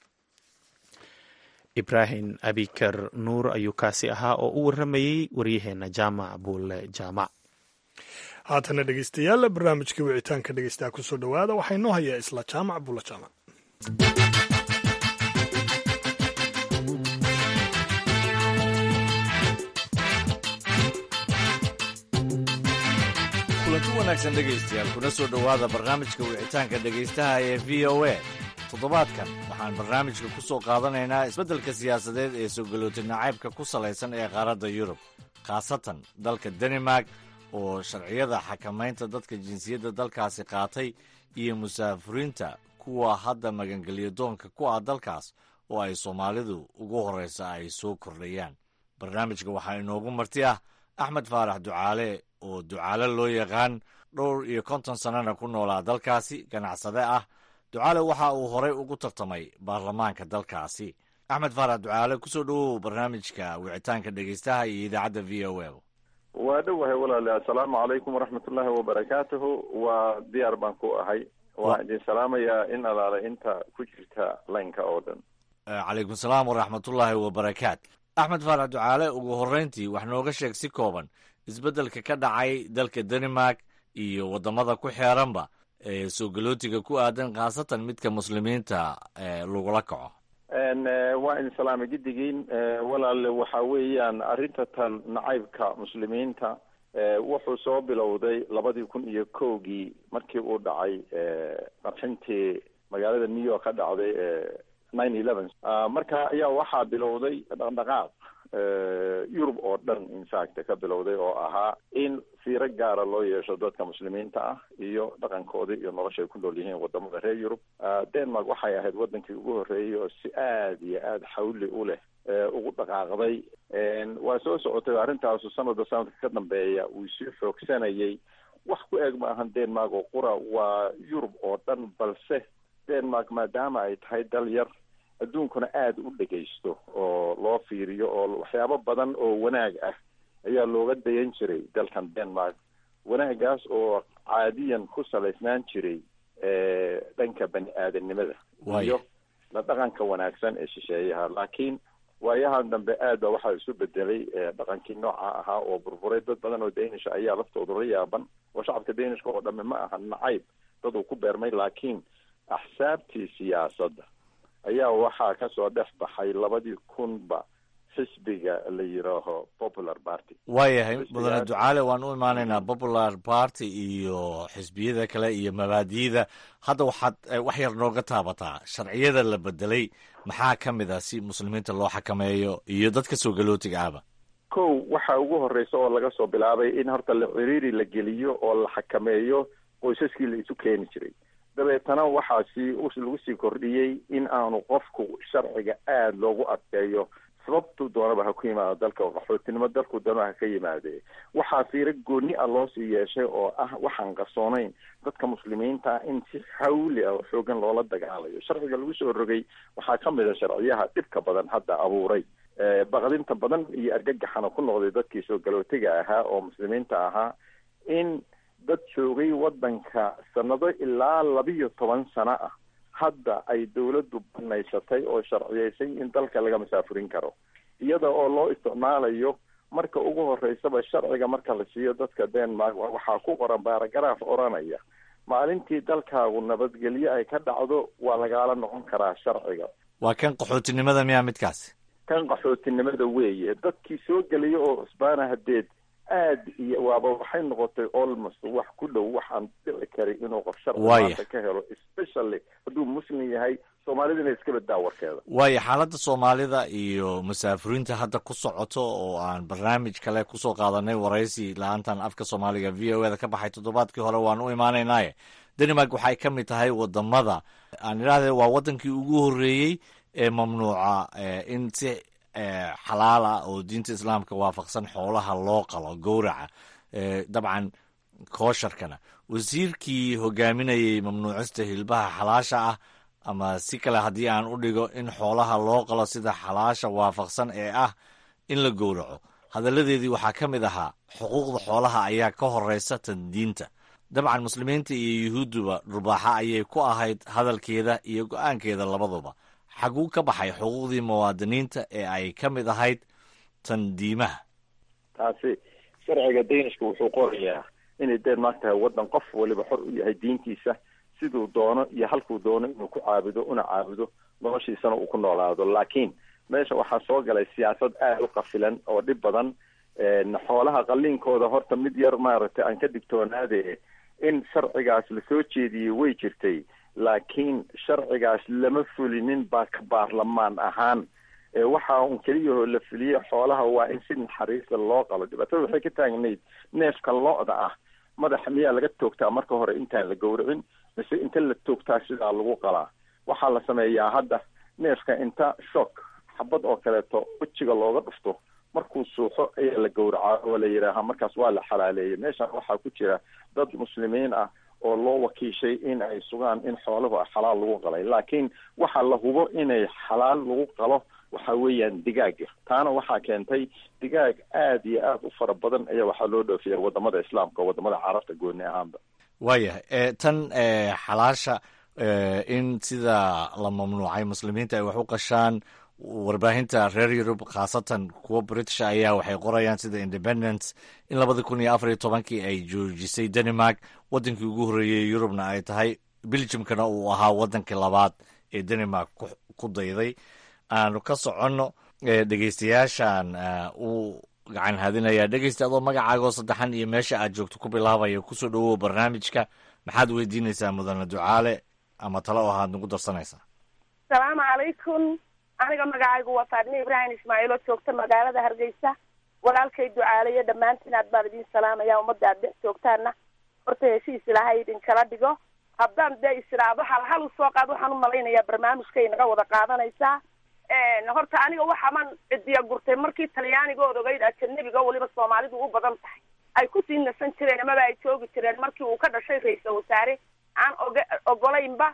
ibraahim abikar nuur ayuu kaasi ahaa oo u warramayey waryaheena jaamac buulle jaamac haatana dhegeystayaal barnaamijkii wicitaanka dhegeystaha kusoo dhowaada waxaa inoo hayaa isla jaamac buulle jaamac kulanti wanaagsan dhegaystayaal kuna soo dhowaada barnaamijka wicitaanka dhegaystaha ee v o a toddobaadkan waxaan barnaamijka ku soo qaadanaynaa isbeddelka siyaasadeed ee soo galootay nacaybka ku salaysan ee qaaradda yurub khaasatan dalka danimark oo sharciyada xakamaynta dadka jinsiyadda dalkaasi qaatay iyo musaafuriinta kuwa hadda magangelyo doonka ku ah dalkaas oo ay soomaalidu ugu horraysa ay soo kordhayaan barnaamijka waxaa inoogu marti ah axmed faarax ducaale oo ducaale loo yaqaan dhowr iyo konton sannana ku noolaa dalkaasi ganacsade ah ducaale waxa uu horey ugu tartamay baarlamaanka dalkaasi axmed faarax ducaale kusoo dhowow barnaamijka wicitaanka dhegeystaha iyo idaacadda v o a waa dhowahay walaale assalaamu calaykum waraxmatullaahi wabarakaatuhu waa diyaar baan ku ahay waan idin salaamayaa in alaale inta ku jirta laynka oo dhan calaykum salaam waraxmatullaahi wabarakaat axmed faarax ducaale ugu horreyntii wax nooga sheeg si kooban isbeddelka ka dhacay dalka danimark iyo waddamada ku xeeranba ee soo galootiga ku aadan khaasatan midka muslimiinta lagula kaco waa idin salaamay giddigiin walaale waxa weeyaan arrinta tan nacaybka muslimiinta wuxuu soo bilowday labadii kun iyo kowgii markii uu dhacay qarxintii magaalada new york ka dhacday nine eleven marka ayaa waxaa bilowday dhaqdhaqaaq yurub oo dhan infact ka bilowday oo ahaa in fiiro gaara loo yeesho dadka muslimiinta ah iyo dhaqankooda iyo nolosha ay ku nool yihiin wadamada reer yurub denmark waxay ahayd wadankii ugu horreeyay oo si aada iyo aada xawli u leh ugu dhaqaaqday waa soo socotay arrintaasu sanadba sanadka ka dambeeya uu sii xoogsanayay wax ku eeg ma ahan denmark oo qura waa yurub oo dhan balse denmark maadaama ay tahay dal yar adduunkuna aada u dhegaysto oo loo fiiriyo oo waxyaabo badan oo wanaag ah ayaa looga dayan jiray dalkan denmark wanaagaas oo caadiyan ku salaysnaan jiray dhanka bani aadanimada iyo la dhaqanka wanaagsan ee shisheeyaha laakiin waayahan dambe aad ba waxaa isu bedelay dhaqankii nooca ahaa oo burburay dad badan oo danish ayaa laftooda la yaaban oo shacabka danishka oo dhamme ma aha nacayb dad uu ku beermay laakiin axsaabtii siyaasadda ayaa waxaa kasoo dhex baxay labadii kunba xisbiga la yidhaaho popular party waayahay mudane ducaale waan u imaanaynaa popular party iyo xisbiyada kale iyo mabaadi'da hadda waxaad wax yar nooga taabataa sharciyada la bedelay maxaa ka mid ah si muslimiinta loo xakameeyo iyo dadka soo galootiga ahba kow waxa ugu horeysa oo laga soo bilaabay in horta la ciriiri la geliyo oo la xakameeyo qoysaskii la isu keeni jiray dabeetana waxaasi lagu sii kordhiyey in aanu qofku sharciga aada loogu adkeeyo sababtu doonaba ha ku yimaado dalka oo qaxootinimo dalku doonaba ha ka yimaadee waxaa fiiro gooni ah loo sii yeeshay oo ah waxaan qarsoonayn dadka muslimiinta ah in si xawli ah oo xoogan loola dagaalayo sharciga lagu soo rogay waxaa ka mid a sharciyaha dhibka badan hadda abuuray baqdinta badan iyo argagaxana ku noqday dadkii soo galootiga ahaa oo muslimiinta ahaa in dad joogay waddanka sanado ilaa labiyo toban sano ah hadda ay dawladdu banaysatay oo sharciyeysay in dalka laga masaafurin karo iyada oo loo isticmaalayo marka ugu horeysaba sharciga marka la siiyo dadka denmark waxaa ku qoran baaragaraaf odhanaya maalintii dalkaagu nabadgelyo ay ka dhacdo waa lagaala noqon karaa sharciga waa kan qaxootinimada miyaa midkaasi kan qaxootinimada weeye dadkii soo gelaya oo cusbaana hadeed aad iyo waaba waxay noqotay almost wax ku dhow waxaan dhici karin inuu qof sharci maanta ka helo especially hadduu muslim yahay soomaalidana iska badaa warkeeda waayo xaaladda soomaalida iyo musaafiriinta hadda ku socoto oo aan barnaamij kale kusoo qaadanay waraysi la-aantan afka soomaaliga v o eda ka baxay toddobaadkii hore waan u imaanaynaaye denmark waxay ka mid tahay wadamada aan idhahde waa wadankii ugu horreeyey ee mamnuuca in si xalaala oo diinta islaamka waafaqsan xoolaha loo qalo gowraca dabcan koosharkana wasiirkii hogaaminayay mamnuucista hilbaha xalaasha ah ama si kale haddii aan u dhigo in xoolaha loo qalo sida xalaasha waafaqsan ee ah in la gowraco hadalladeedii waxaa ka mid ahaa xuquuqda xoolaha ayaa ka horeysa tan diinta dabcan muslimiinta iyo yuhuudduba dhulbaaxa ayay ku ahayd hadalkeeda iyo go-aankeeda labaduba xaguu ka baxay xuquuqdii muwaadiniinta ee ay ka mid ahayd tan diimaha taasi sharciga danishka wuxuu qorayaa inay denmark tahay waddan qof waliba xor u yahay diintiisa siduu doono iyo halkuu doono inuu ku caabudo una caabudo noloshiisana uu ku noolaado laakiin meesha waxaa soo galay siyaasad aada u qafilan oo dhib badan xoolaha qaliinkooda horta mid yar maaragtay aan ka digtoonaade in sharcigaas lasoo jeediyey way jirtay laakiin sharcigaas lama fulinin baa ka baarlamaan ahaan waxa un keliyahoo la fuliyey xoolaha waa in si naxariista loo qalo dhibaatada waxay ka taagnayd neefka lo-da ah madaxa miyaa laga toogtaa marka hore intaan la gowracin mise inta la toogtaa sidaa lagu qalaa waxaa la sameeyaa hadda neefka inta shock xabad oo kaleeto wejiga looga dhufto markuu suuxo ayaa la gowracaa oo la yidhaahaa markaas waa la xalaaleeyay meeshan waxaa ku jira dad muslimiin ah oo loo wakiishay in ay sugaan in xooluhu xalaal lagu qalay laakiin waxaa la hubo inay xalaal lagu qalo waxa weeyaan digaaga taana waxaa keentay digaag aada iyo aada u fara badan ayaa waxaa loo dhoofiya wadamada islaamka oo wadamada carabta gooni ahaanba waayahay tan xalaasha in sida la mamnuucay muslimiinta ay wax u qashaan warbaahinta reer yurub khaasatan kuwa british ayaa waxay qorayaan sida independence in labada kun iyo afar iyo tobankii ay joojisay denmark wadankii ugu horreeyey yurubna ay tahay belgiumkana uu ahaa wadankii labaad ee denmark ku dayday aanu ka soconno dhegeystayaashan uu gacan hadinayaa dhegeysta adoo magacaagoo saddexan iyo meesha aad joogto ku bilaabaya kusoo dhawow barnaamijka maxaad weydiinaysaa mudane ducaale ama talo oo ahaad nagu darsanaysaa asalaamu calaykum aniga magacaygu waa faadime ibraahim ismaaciil oo joogta magaalada hargeysa walaalkay ducaalayo dhammaantiin aad baan idin salaamaya ummadda aad dhex joogtaana horta heshiis ilaahay idinkala dhigo haddaan dee isiraado hal hal usoo qaad waxaan u malaynayaa barnaamijkay naga wada qaadanaysaa horta aniga waxaman cidiya gurtay markii talyaanigood ogeyd ajanabiga weliba soomaalidu u badan tahay ay kusii nasan jireen amaba ay joogi jireen markii uu ka dhashay ra-iisal wasaare aan og ogolaynba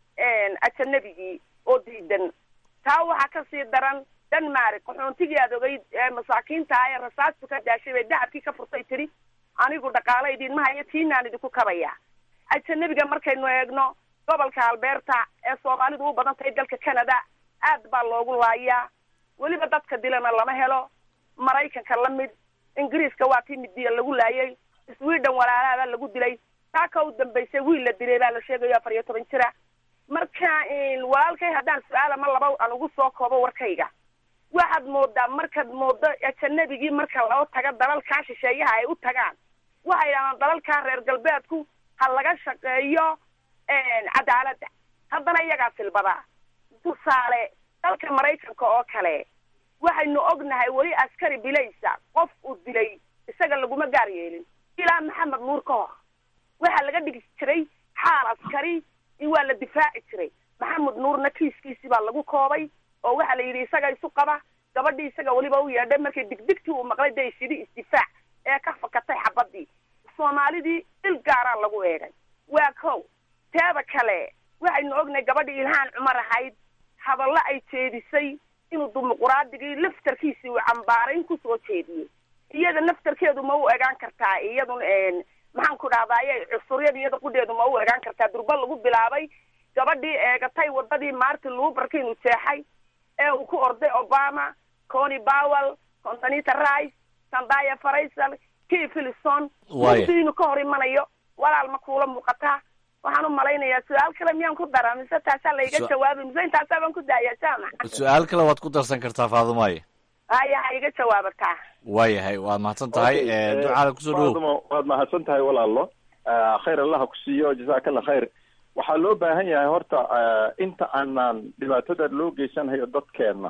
ajanabigii oo diidan taa waxaa kasii daran denmark qaxoontigii aad ogeyd ee masaakiinta ah ee rasaastu ka daashay bay dahabkii ka furtay tiri anigu dhaqaalo idinma hayo tiinaan idinku kabaya ajanabiga markaynu eegno gobolka alberta ee soomaalidu u badan tahay dalka canada aad baa loogu laayaa weliba dadka dilana lama helo maraykanka la mid ingiriiska waa tii midiya lagu laayay sweden walaalaabaa lagu dilay taa ka u dambaysay wiil la dilay baa la sheegayo afar iyo toban jira marka walaalkay haddaan su-aal ama laba aan ugu soo koobo warkayga waxaad moodaa markaad moodo ajanabigii marka loo taga dalalkaa shisheeyaha ay u tagaan waxay idhahdaan dalalkaa reer galbeedku ha laga shaqeeyo cadaaladda haddana iyagaa silbadaa tusaale dalka maraykanka oo kale waxaynu ognahay weli askari bilaysa qof uu dilay isaga laguma gaar yeelin ilaa maxamed nuur ka hor waxaa laga dhigi jiray xaal askari in waa la difaaci jiray maxamed nuurna kiiskiisii baa lagu koobay oo waxaa la yidhi isaga isu qaba gabadhii isaga weliba u yeedhay markii digdigtii uu maqlay dee isidhi isdifaac ee ka fakatay xabadii soomaalidii il gaaraa lagu eegay waa kow teeda kale waxaynu ognahay gabadhii ilhaan cumar ahayd hadallo ay jeedisay inuu dimuquraadigii laftarkiisii uu cambaarayn kusoo jeediyey iyada naftarkeedu ma u egaan kartaa iyadun maxaan ku dhahdaye cusuryada iyada qudheedu ma u egaan kartaa durba lagu bilaabay gabadhii eegatay wadadii martin luberka inuu jeexay ee uu ku orday obama cony powell contanita rice sandaya farisal kii philison mugdi inuu ka hor imanayo walaal ma kuula muuqataa waxaan u malaynayaa su-aal kale miyaan ku daraa mise taasaa laiga jawaabay mise intaasaa baan ku daayaa jaamac su-aal kale waad ku darsan kartaa faadumaye haya ha iga jawaabataa waayahay waad mahadsan tahay ducaala kusoo dhawow faadumo waad mahadsan tahay walaalo khayr allaha ku siiyo jazaakalla khayr waxaa loo baahan yahay horta inta aanaan dhibaatada loo geysanayo dadkeenna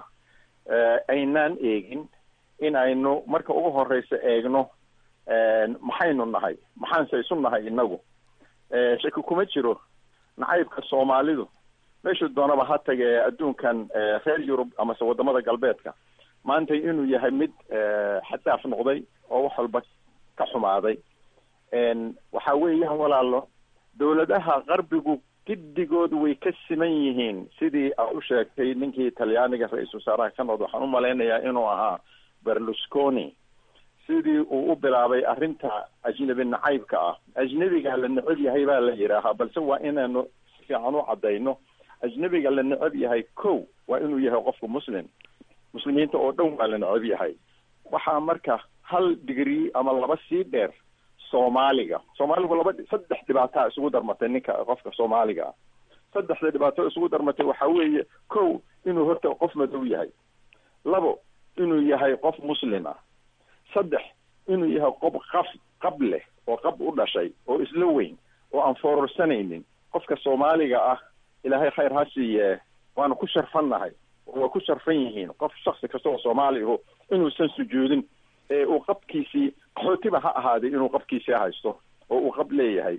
aynaan eegin in aynu marka ugu horeysa eegno maxaynu nahay maxaanse isu nahay inagu shaki kuma jiro nacaybka soomaalidu meeshuu doonaba ha tage adduunkan reer yurub amase wadamada galbeedka maanta inuu yahay mid xadaaf noqday oo wax walba ka xumaaday waxa weeyaan walaalo dawladaha qarbigu giddigood way ka siman yihiin sidii aad u sheegtay ninkii talyaaniga ra-iisul wasaaraha ka noqd waxaan u malaynayaa inuu ahaa berlusconi sidii uu u bilaabay arrinta ajnebi nacaybka ah ajnebiga la neceb yahay baa la yidhaahaa balse waa inaanu si fiican u caddayno ajnebiga la neceb yahay kow waa inuu yahay qofku muslim muslimiinta oo dhan waa la neceb yahay waxaa marka hal digrii ama laba sii dheer soomaaliga soomaaligu laba saddex dhibaataa isugu darmatay ninka qofka soomaaliga ah saddexda dhibaato isugu darmatay waxa weeye kow inuu horta qof madow yahay labo inuu yahay qof muslim ah saddex inuu yahay qof qaf qab leh oo qab u dhashay oo isla weyn oo aan foorarsanaynin qofka soomaaliga ah ilaahay khayr ha siiye waanu ku sharfannahay oo waa ku sharfan yihiin qof shaksi kasta oo soomaaligu inuusan sujuudin ee uu qabkiisii qaxootiba ha ahaaday inuu qabkiisii haysto oo uu qab leeyahay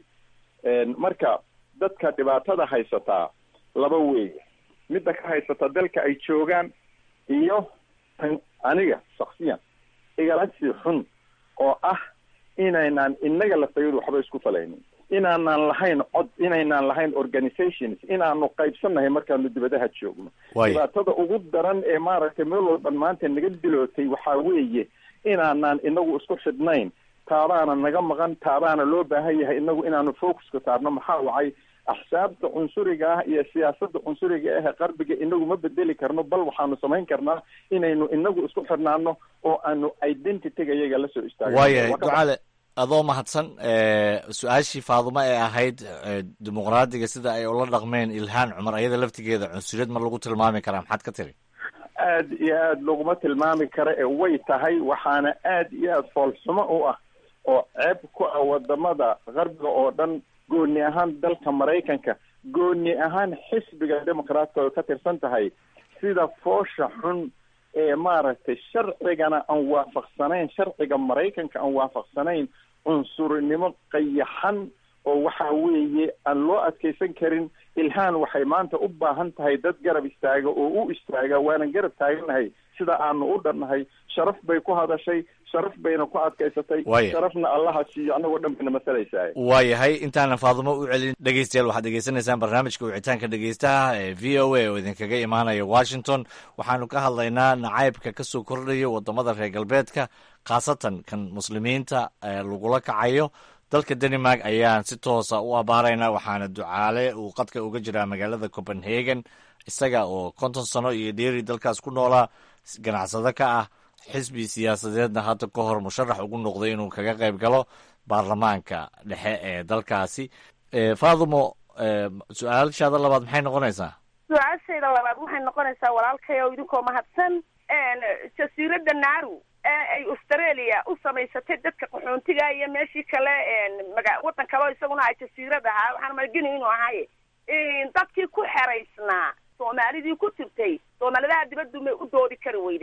marka dadka dhibaatada haysataa laba weeye midda ka haysata dalka ay joogaan iyo tan aniga shaksiyan igala sii xun oo ah inaynaan inaga lafayadu waxba isku falaynin inaanaan lahayn cod inaynaan lahayn organizations inaanu qaybsannahay markaanu dibadaha joogno dhibaatada ugu daran ee maaragtay meel walban maanta naga dilootay waxaa weeye inaanaan inagu isku xidhnayn taabaana naga maqan taabaana loo baahan yahay inagu inaanu focuska saarno maxaa wacay axsaabta cunsuriga ah iyo siyaasada cunsuriga ah qarbiga inagu ma bedeli karno bal waxaanu samayn karnaa inaynu inagu isku xidhnaano oo aanu identityga iyaga lasoo istaagno waayahay ducaale adoo mahadsan su-aashii faadumo ee ahayd dimuqraadiga sida ay ula dhaqmeen ilhaan cumar ayada laftigeeda cunsuriyad ma lagu tilmaami karaa maxaad ka tiri aad iyo aad laguma tilmaami karo ee way tahay waxaana aad iyo aad foolxumo u ah oo ceeb ku ah wadamada qarbiga oo dhan gooni ahaan dalka maraykanka gooni ahaan xisbiga democraatka oo ka tirsan tahay sida foosha xun ee maaragtay sharcigana aan waafaqsanayn sharciga maraykanka aan waafaqsanayn cunsurinimo qayaxan oo waxa weeye aan loo adkeysan karin ilhaan waxay maanta u baahan tahay dad garab istaaga oo u istaaga waanan garab taaganahay sida aanu u dhannahay sharaf bay ku hadashay sharaf bayna ku adkaysatay sharafna allaha siiyo annagoo dhan bayna masalaysaa waayahay intaanan faadumo u celin dhegeystayaal waxaad degeysanaysaan barnaamijka wicitaanka dhegeystaha ee v o a oo idinkaga imaanaya washington waxaanu ka hadlaynaa nacaybka kasoo kordhayo wadamada reer galbeedka khaasatan kan muslimiinta lagula kacayo dalka denmark ayaan si toosa u abaaraynaa waxaana ducaale uu qadka uga jiraa magaalada copenhagen isaga oo konton sano iyo dheeri dalkaas ku noolaa ganacsado ka ah xisbi siyaasadeedna hadda ka hor musharax ugu noqday inuu kaga qayb galo baarlamaanka dhexe ee dalkaasi faadumo su-aashaada labaad maxay noqonaysaa su-aashayda labaad waxay noqonaysaa walaalkay oo idinkoo mahadsan jasiiradda naaru ee ay australia u samaysatay dadka qaxoontiga iyo meeshii kale maga waddan kaleo isaguna ay jasiirad ahaa waxaan malgeni inuu ahay dadkii ku xeraysnaa soomaalidii ku jirtay soomaalidaha dibaddu may u doodi kari weyday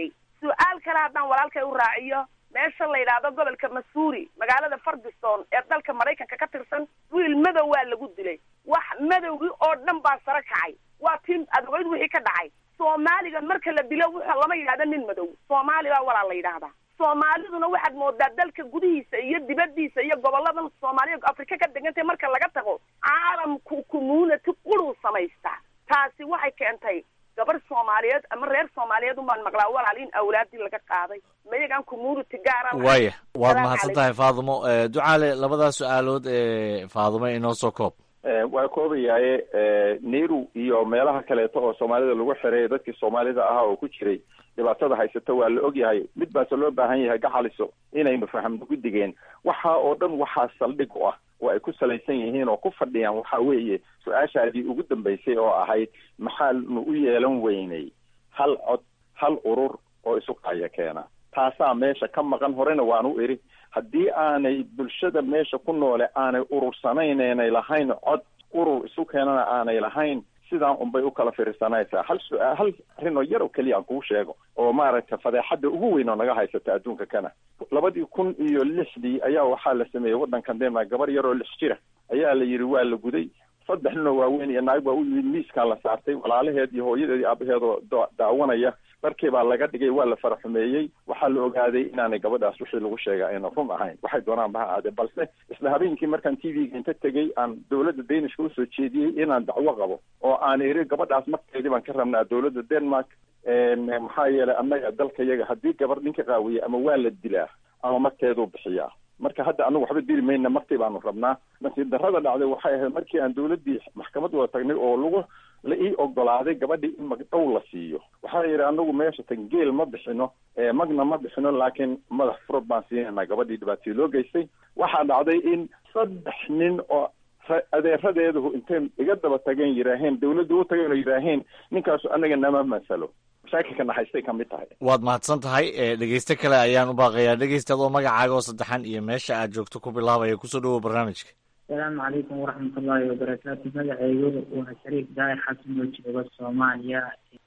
su-aal kale haddaan walaalkay u raaciyo meesha la yidhaahdo gobolka masuuri magaalada fardison ee dalka maraykanka ka tirsan wiil madow waa lagu dilay wax madowgii oo dhan baa sare kacay waa tii adogeyd wixii ka dhacay soomaaliga marka la dilo wuxuu lama yidhahdo nin madow soomaali baa walaa la yidhaahdaa soomaaliduna waxaad moodaa dalka gudihiisa iyo dibadiisa iyo goboladan soomaaliya afrika ka degantay marka laga tago caalamku community quruu samaystaa taasi waxay keentay gabar soomaaliyeed ama reer soomaaliyeed unbaan maqlaa walaal in awlaadii laga qaaday mayagaan community gaara lahayn. waaya waad Salaamu mahadsan tahay faadumo Eh, ducaale labadaas su-aalood ee faadumo inoo soo koob Eh, waa koobayaaye eh, nairu iyo meelaha kaleeto oo soomaalida lagu xiray dadkii soomaalida ahaa oo ku jiray dhibaatada haysata waa la ogyahay mid baase loo baahan yahay gacaliso inaynu fahamno guddigeen waxa oo dhan waxaa saldhig u ah oo ay ku salaysan yihiin oo ku fadhiyaan waxa weeye su-aashaadii ugu dambaysay oo ahayd maxaanu u yeelan weynay hal cod hal urur oo isu qaya keena taasaa meesha ka maqan horena waan u iri haddii aanay bulshada meesha ku noole aanay urursanayn aanay lahayn cod urur isu keenana aanay lahayn sidaan unbay u kala fiirsanaysaa hal su-aal hal arrin oo yar oo keliya aan kuu sheego oo maaragtay fadeexadda ugu weyn oo naga haysata adduunka kana labadii kun iyo lixdii ayaa waxaa la sameeyey waddankan denmark gabar yar oo lix jira ayaa la yidhi waa la guday saddex nin oo waaweyn iyo naag baa u yimid miiskaa la saartay walaalaheed iyo hooyadeed iyo aabaheed oo da- daawanaya dharkii baa laga dhigay waa la faraxumeeyey waxaa la ogaaday inaanay gabadhaas wixii lagu sheega ayna run ahayn waxay doonaan baha ahaadee balse isla habeenkii markaan t v-ga inta tegey aan dowladda danishka usoo jeediyey inaan dacwo qabo oo aan iri gabadhaas markeedii baan ka rabnaa dowladda denmark maxaa yeelay annaga dalka yaga haddii gabar ninka qaawiye ama waa la dilaa ama markeeduu bixiyaa marka hadda anagu waxba dili mayna markii baanu rabnaa nasiib darrada dhacday waxay ahayd markii aan dowladdii maxkamad wada tagnay oo lagu la ii ogolaaday gabadhii in magdhow la siiyo waxaa yidhi anagu meesha tan geel ma bixino magna ma bixino laakiin madax furad baan siinayna gabadhii dhibaatadii loo geystay waxaa dhacday in saddex nin oo adeeradeedu intay iga daba tageen yidhaaheen dawladda u tageen oo yidhaaheen ninkaasu anaga nama masalo mashaakilka naxaystay ka mid tahay waad mahadsan tahay dhegeyste kale ayaan u baaqayaa dhegeysta adoo magacaaga oo saddexan iyo meesha aad joogto ku bilaabaya kusoo dhawow barnaamijka asalaamu calaykum waraxmat ullaahi wabarakaatu magacaygu waa shariif daahir xasan oo jooga soomaaliya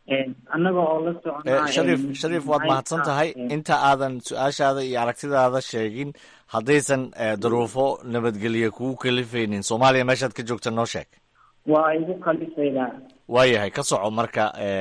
annaga oo la soconaa shariif shariif waad mahadsan tahay inta aadan su-aashaada iyo aragtidaada sheegin haddaysan daruufo nabadgelye kugu kalifaynin soomaaliya meeshaad ka joogta noo sheeg waa igu kalifaydaa waayahay ka soco marka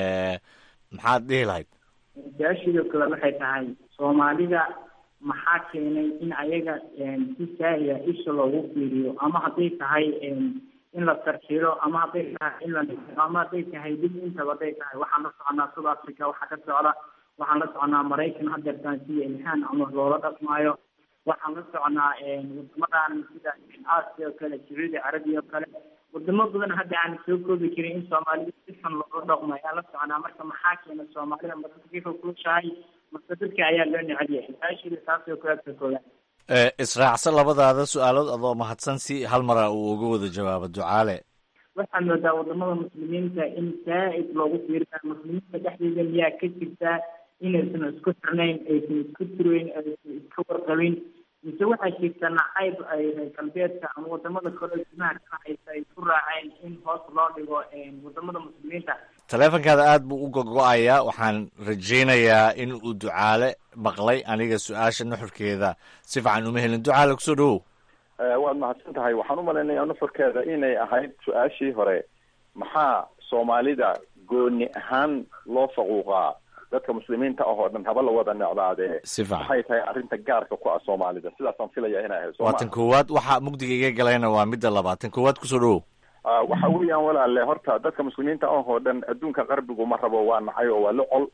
maxaad dhihi lahayd su-aashidoo kale waxay tahay soomaalida maxaa keenay in ayaga si saahia isha loogu fiiriyo ama hadday tahay in la tarxiro ama hadday tahay in la ama hadday tahay dib intaba hadday tahay waxaan la soconaa south africa waxaa ka socda waxaan la soconaa maraykan hadeertaan sida ilhaan ama loola dhaqmaayo waxaan la soconaa wadamadan sida asia oo kale sacuudi carabiya oo kale wadamo badan hadda aan soo koobi karin in soomaalida si xun loola dhaqmo ayaan la soconaa marka maxaa keena soomaalida ma dadka ka kulushahay mase dadka ayaa loo necel yahay su-aashida taasoo kale ka kooban israacsan labadaada su-aalood adoo mahadsan si hal mara uu uga wada jawaabo ducaale waxaad moodaa wadamada muslimiinta in saa-id loogu fiirinayo muslimiinta dhexdeeda miyaa ka jirtaa inaysan isku xirnayn aysan isku tirayn aysan iska warqabin mise waxaa jirta nacayb ay reer galbeedka ama wadamada kale gudaha ka haysa ay ku raaceen in hoos loo dhigo wadamada muslimiinta taleefonkaada aad buu u gogo-ayaa waxaan rajaynayaa in uu ducaale maqlay aniga su-aasha nuxurkeeda si fiican uma helin ducaale kusoo dhawow waad mahadsan tahay waxaan u malaynayaa nuxurkeeda inay ahayd su-aashii hore maxaa soomaalida gooni ahaan loo faquuqaa dadka muslimiinta ah oo dhan haba la wada necdaadee si fiican maxay tahay arrinta gaarka ku ah soomaalida sidaasaan filaya inay ahayd waa tan koowaad waxa mugdiga iga galayna waa midda labaad tan koowaad kusoo dhawow waxa weeyaan walaale horta dadka muslimiinta ah oo dhan adduunka qarbigu ma rabo waa nacay oo waa la col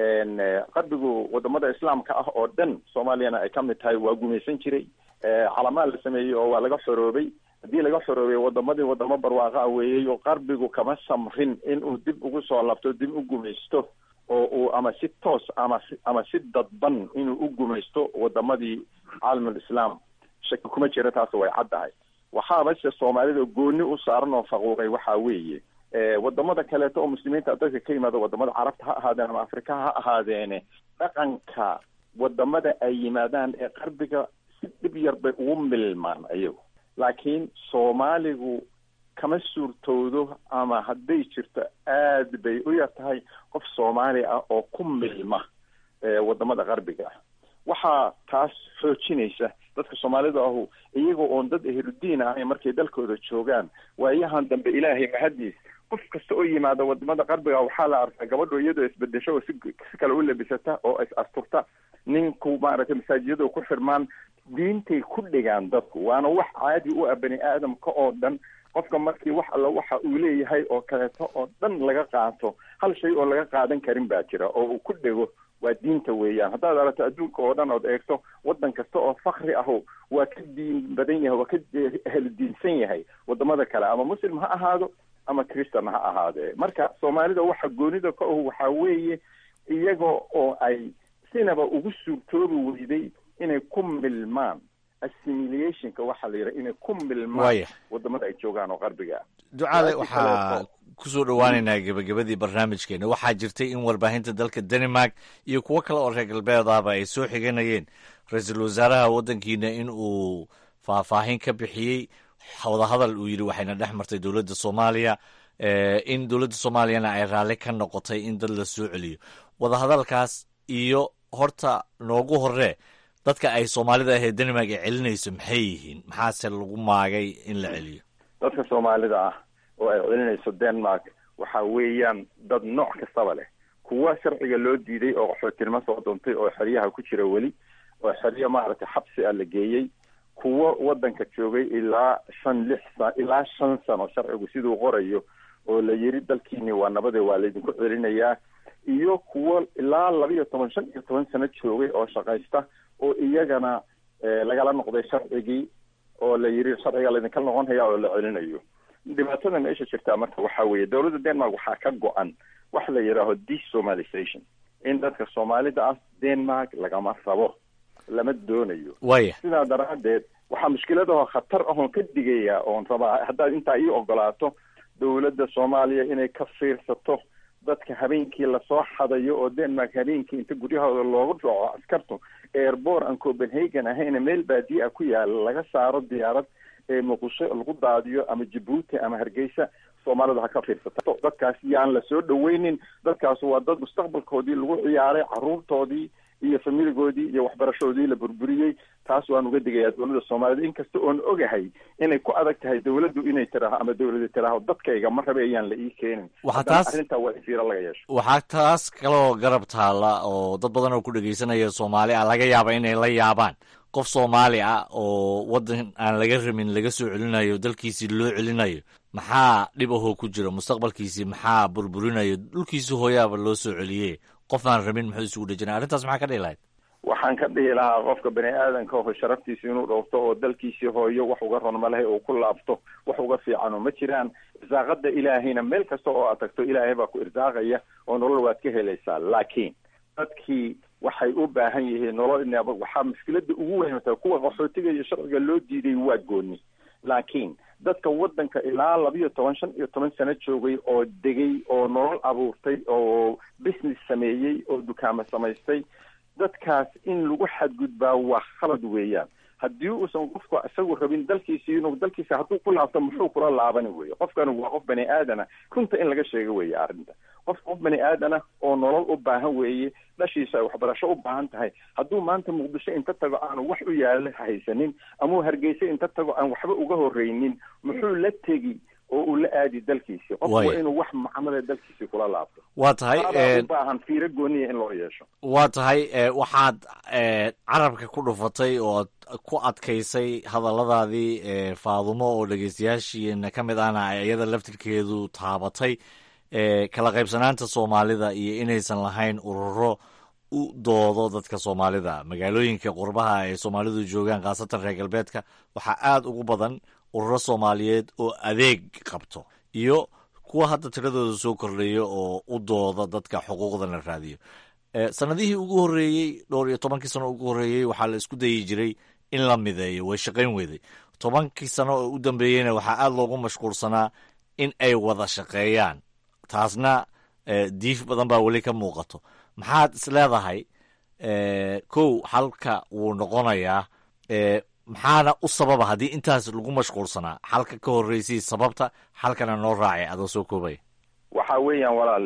qarbigu wadamada islaamka ah oo dhan soomaaliyana ay kamid tahay waa gumaysan jiray calamaa la sameeyey oo waa laga xoroobay haddii laga xoroobay wadamadii wadamo barwaaqa weeyey oo qarbigu kama samrin inuu dib ugu soo labto dib u gumaysto oo uu ama si toos ama si ama si dadban inuu u gumaysto wadamadii caalamul islaam shaki kuma jira taas way caddahay waxaaba se soomaalida gooni u saaran oo faquuqay waxaa weeye wadamada kaleeto oo muslimiinta dadka ka yimaada wadamada carabta ha ahaadeen ama afrika ha ahaadeene dhaqanka wadamada ay yimaadaan ee qarbiga si dhib yar bay ugu milmaan ayagu laakiin soomaaligu kama suurtoodo ama hadday jirto aad bay u yar tahay qof soomaali ah oo ku milma wadamada qarbiga ah waxaa taas xoojinaysa dadka soomaalida ahu iyagoo oon dad ehludiin ahayn markay dalkooda joogaan waayahan dambe ilaahay mahadiis qof kasta oo yimaada wadamada qarbiga waxaa la arkaa gabadho iyadoo isbedesho oo si si kale u labisata oo is asturta ninku maaragtay masaajiyadu ku xirmaan diintay ku dhigaan dadku waana wax caadi u ah bani aadamka oo dhan qofka markii wax alla waxa uu leeyahay oo kaleeto oo dhan laga qaato hal shay oo laga qaadan karin baa jira oo uu ku dhego waa diinta weeyaan haddaad aragto adduunka oo dhan ood eegto waddan kasta oo fakri aho waa ka diin badan yahay waa ka helidiinsan yahay wadamada kale ama muslim ha ahaado ama christan ha ahaadee marka soomaalida waxa goonida ka ahu waxaa weeye iyaga oo ay sinaba ugu suurtoobi weyday inay ku milmaan assimilationka waxaa la yidhaha inay ku milmaan wadamada ay joogaan oo qarbiga ah ducaale waxaa kusoo dhowaaneynaa gebagabadii barnaamijkeena waxaa jirtay in warbaahinta dalka denmark iyo kuwo kale oo reer galbeed ahba ay soo xiganayeen ra-iisul wasaaraha waddankiina in uu faahfaahin ka bixiyey wadahadal uu yidhi waxayna dhex martay dowladda soomaaliya in dowladda soomaaliyana ay raalli ka noqotay in dad la soo celiyo wadahadalkaas iyo horta noogu horee dadka ay soomaalida ahee denmark ay celinayso maxay yihiin maxaase lagu maagay in la celiyo dadka soomaalida ah oo ay celinayso denmark waxa weeyaan dad nooc kastaba leh kuwa sharciga loo diiday oo qaxootinimo soo duntay oo xeryaha ku jira weli oo xeryo maaragtay xabsi ah la geeyey kuwo waddanka joogay ilaa shan lix sa ilaa shan sano sharcigu siduu qorayo oo la yiri dalkiini waa nabade waa laydinku celinayaa iyo kuwo ilaa laba iyo toban shan iyo toban sano joogay oo shaqaysta oo iyagana lagala noqday sharcigii oo la yiri sharciga laydinka noqon hayaa oo la celinayo dhibaatada meesha jirtaa marka waxaa weeye dowladda denmark waxaa ka go-an wax la yidhaaho desomalization in dadka soomaalida ah denmark lagama rabo lama doonayo waya sidaa daraadeed waxaa mushkiladaho khatar ahoon ka digaya oon rabaa haddaad intaa ii ogolaato dowladda soomaaliya inay ka fiirsato dadka habeenkii lasoo xadayo oo denmark habeenkii inta guryahooda loogu dhaco askartu airbor aan copenhagen ahayna meel baadiye ah ku yaala laga saaro diyaarad ee muqdisho lagu daadiyo ama jabuuti ama hargeysa soomaalidu ha ka fiirsato dadkaas yaan la soo dhaweynin dadkaas waa dad mustaqbalkoodii lagu ciyaaray caruurtoodii iyo familigoodii iyo waxbarashadoodii la burburiyey taas waan uga digayaa dowladda soomaaliyed inkasta oon ogahay inay ku adag tahay dowladdu inay tiraaho ama dowlada tiraaho dadkayga ma rabe ayaan la ii keenin waxaa taas arrintaa waa in fiiro laga yeesho waxaa taas kaloo garab taalla oo dad badan oo ku dhegaysanaya soomaali ah laga yaaba inay la yaabaan qof soomaali ah oo waddan aan laga rabin laga soo celinayo dalkiisii loo celinayo maxaa dhib ahoo ku jira mustaqbalkiisii maxaa burburinayo dhulkiisii hooyaaba loo soo celiyey qof aan rabin muxuu isugu dhejinay arrintaas maxaa ka dhihi lahayd waxaan ka dhihi lahaa qofka bani aadanka oo sharaftiisa inuu dhowrto oo dalkiisii hooyo wax uga ron malahay oo ku laabto wax uga fiicano ma jiraan irsaaqada ilaahayna meel kasta oo aad tagto ilaahay baa ku irsaaqaya oo nolol waad ka helaysaa laakiin dadkii waxay u baahan yihiin nolol waxaa mushkilada ugu weyn tahay kuwa qaxootiga iyo sharciga loo diiday waa gooni laakiin dadka waddanka ilaa labiyo toban shan iyo toban sano joogay oo degay oo nolol abuurtay oo business sameeyey oo dukaamo samaystay dadkaas in lagu xadgudbaa waa khalad weeyaan haddii uusan qofku isagu rabin dalkiisi inuu dalkiisa hadduu ku laabto muxuu kula laabani weeye qofkani waa qof bani aadana runta in laga sheego weeye arrinta qof qof bani aadana oo nolol u baahan weeye dhashiisa ay waxbarasho u baahan tahay hadduu maanta muqdisho inta tago aanu wax u yaala haysanin amau hargeysa inta tago aan waxba uga horreynin muxuu la tegi oo uu la aadi dalkiisi qofku waa inuu wax macamada dalkiisi kula laabto waa tahay u baahan fiiro gooniya in loo yeesho waa tahay waxaad carabka ku dhufatay oo ku adkaysay hadalladaadii faadumo oo dhegeystayaashiina ka mid ahna iyada laftirkeedu taabatay kala qaybsanaanta soomaalida iyo inaysan lahayn ururo u doodo dadka soomaalida magaalooyinka qurbaha ay soomaalidu joogaan khaasatan reer galbeedka waxaa aada ugu badan ururo soomaaliyeed oo adeeg qabto iyo kuwa hadda tiradooda soo kordhaya oo u dooda dadka xuquuqda la raadiyo sanadihii ugu horreeyey dhowr iyo tobankii sano ugu horreeyey waxaa la isku dayi jiray in la mideeyo way shaqayn weyday tobankii sano oo u dambeeyeyna waxaa aada loogu mashquulsanaa in ay wada shaqeeyaan taasna diif badan baa weli ka muuqato maxaad is leedahay kow xalka wuu noqonayaa maxaana u sababa haddii intaas lagu mashquulsanaa xalka ka horreysay sababta xalkana noo raacay adoo soo koobaya waxa weeyaan walaalle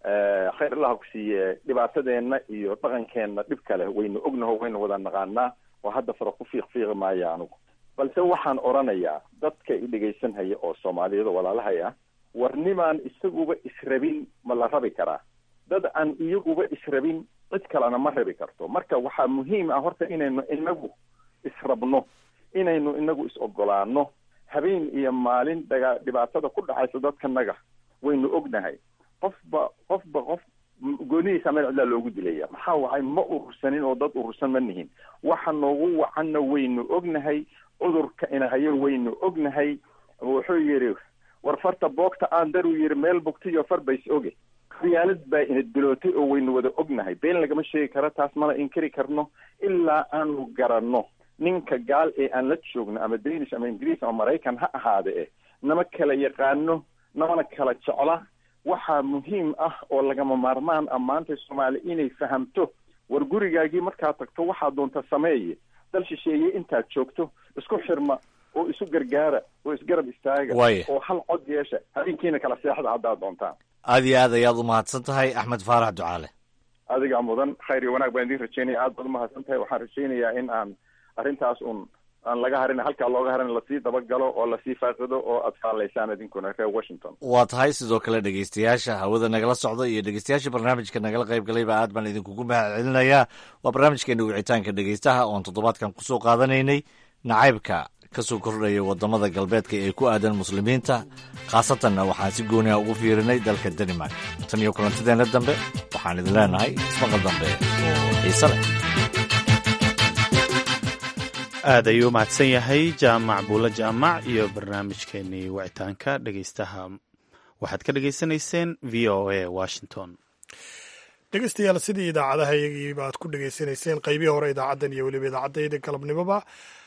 khayr allah ku siiye dhibaatadeenna iyo dhaqankeenna dhib kale waynu ognaho waynu wada naqaanaa oo hadda fara ku fiiq fiiqi maayo anugu balse waxaan odhanayaa dadka i dhegaysanhaya oo soomaaliyada walaalahay ah war nimaan isaguba israbin ma la rabi karaa dad aan iyaguba israbin cid kalena ma rabi karto marka waxaa muhiim ah horta inaynu inagu israbno inaynu inagu is-ogolaano habeen iyo maalin daga dhibaatada ku dhacaysa dadkanaga waynu ognahay qofba qofba qof goonidiisa meel cidlaa loogu dilaya maxaa wacay ma urursanin oo dad urursan ma nihin waxa noogu wacanna waynu ognahay cudurka inahayo waynu ognahay wuxuu yidhi war farta boogta aan daruu yidhi meel bogtiyo far bays oge khiyaalad baa ina dilootay oo waynu wada ognahay been lagama sheegi karo taas mana inkari karno ilaa aanu garanno ninka gaal ee aan la joogno ama danish ama ingiriis ama maraykan ha ahaade eh nama kala yaqaano namana kala jecla waxaa muhiim ah oo lagama maarmaan ah maanta soomaali inay fahamto war gurigaagii markaad tagto waxaa doonta sameeye dal shisheeye intaad joogto isku xirma oo isu gargaara oo isgarab istaaga Waaya. oo hal cod yeesha habeenkiina kala seexda haddaad doontaan aad iyo aad ayaad u mahadsan tahay axmed faarax ducaale adigaa mudan khayr iyo wanaag baan idiin rajeynaya aad baad umahadsan tahay waxaan rajeynayaa in aan arrintaas un aan laga harin halkaa looga harin lasii dabagalo oo lasii faaqido oo aad faalaysaan idinkuna reer washington waa tahay sidoo kale dhegeystayaasha hawada nagala socda iyo dhegeystayaasha barnaamijka nagala qayb galayba aad baan idinkugu mahad celinayaa waa barnaamijkeena wicitaanka dhegeystaha oon toddobaadkan kusoo qaadanaynay nacaybka kasoo kordhaya wadamada galbeedka ee ku aadan muslimiinta khaasatanna waxaan si gooniha ugu fiirinay dalka denmark tan iyo kulantideena dambe waxaan idin leenahay ismaqal dambe oo xiise leh aad ayuu u mahadsan yahay jaamac buulo jaamac iyo barnaamijkeenii wicitaanka dhegeystaha waxaad ka dhegeysanayseen v o a washington dhegeystayaal sidii idaacadaha iyagiiba aad ku dhegeysanayseen qaybihii hore idaacaddan iyo weliba idaacadayda galabnimoba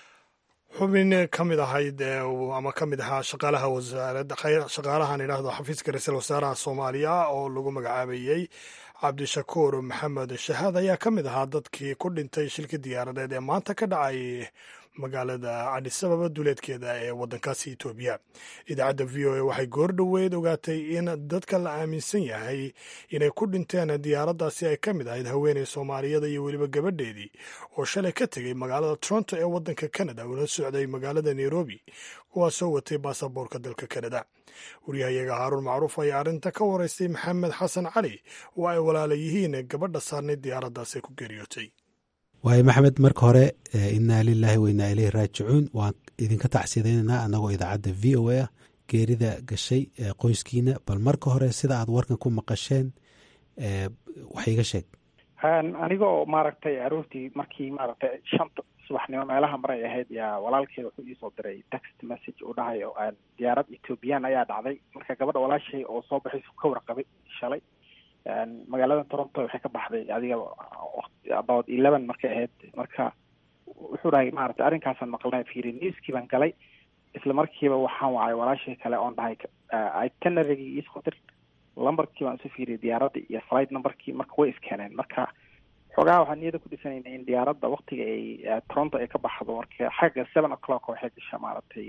xubin ka mid ahayd ee uu- ama ka mid ahaa shaqaalaha wasaaradda khayr- shaqaalahan idhaahdo xafiiska ra-iisul wasaaraha soomaaliya oo lagu magacaabayey cabdishakuur maxamed shahaad ayaa ka mid ahaa dadkii ku dhintay shilka diyaaradeed ee maanta ka dhacay magaalada cadisababa duleedkeeda ee wadankaasi etoobiya idaacadda v o a waxay goor dhoweed ogaatay in dadka la aaminsan yahay inay ku dhinteen diyaaraddaasi ay ka mid ahayd haweeney soomaaliyada iyo weliba gabadheedii oo shalay ka tegey magaalada toronto ee wadanka canada una socday magaalada nairobi kuwaasoo watay baasaboorka dalka canada waryahayaga haaruun macruuf ayaa arrinta ka waraystay maxamed xasan cali oo ay walaala yihiin gabadha saarnay diyaaraddaasi ku geeriyootay waayo maxamed marka hore eh, innaa lilaahi wa innaa ileyhi raajicuun waan idinka tacsiyadaynaynaa annagoo idaacadda v o a ah geerida gashay ee qoyskiina bal marka hore sida aad warkan ku maqasheen eh, wax iga sheeg aniga oo maaragtay aroortii markii maaragtay shanta subaxnimo meelaha maray ahayd yaa walaalkeeda wuxuu iisoo diray text message uu dhahayo aan diyaarad ethoobiyan ayaa dhacday marka gabadha walaashay oo soo baxaysu ka warqabay shalay magaalada toronto waxay ka baxday adiga about eleven markay ahayd marka wuxuu dhahay maaragtay arrinkaasaan maqlnay fiiri newskii baan galay isla markiiba waxaan wacay walaashii kale oon dhahay itinerarygii iisoo dir lambarkii baan isu fiiriyay diyaaradda iyo flight numberkii marka way iskeeneen marka xoogaha waxaan niyada ku dhisanayna in diyaaradda waktiga ay toronto ay ka baxdo marka xagga seven o'clock waxay gasha maaragtay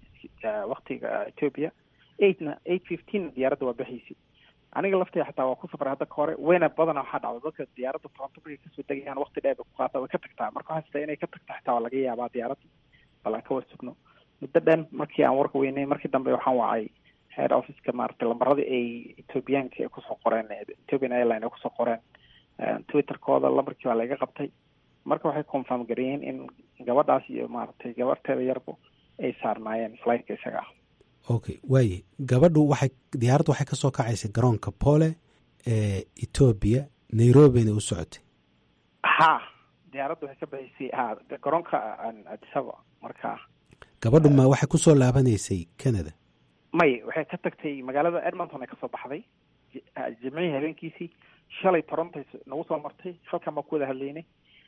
waktiga ethiopia eightna eight fifteen diyaaradda waa baxaysi aniga laftay xataa waa ku safray hadda ka hore weyna badana waxaa dhacda dadka diyaaradda toronto markay kasoo degayaan wakti dheer bay ku qaata way ka tagtaa marka waxaan sitaa inay ka tagta xitaa waa laga yaabaa diyaaradda bal aan ka war sugno muddo dhan markii aan warka weynay markii dambe waxaan wacay head officeka maaragtay lambaradii ay ethoobiyaanka ay kusoo qoreen ethiopian airline ay kusoo qoreen twitterkooda lambarkii baa laga qabtay marka waxay confirm gareeyeen in gabadhaas iyo maaragtay gabarteeda yarbu ay saarnaayeen flightka isaga ah okay waaye gabadhu waxay diyaaraddu waxay kasoo kacaysay garoonka pole ee etoobiya nairobina u socotay ha diyaaraddu waxay ka baxaysay ha garoonka adisaba marka gabadhu ma waxay kusoo laabanaysay canada may waxay ka tagtay magaalada edmonton ay kasoo baxday jimcihii habeenkiisii shalay toronto nagu soo martay halkan baan ku wada hadlaynay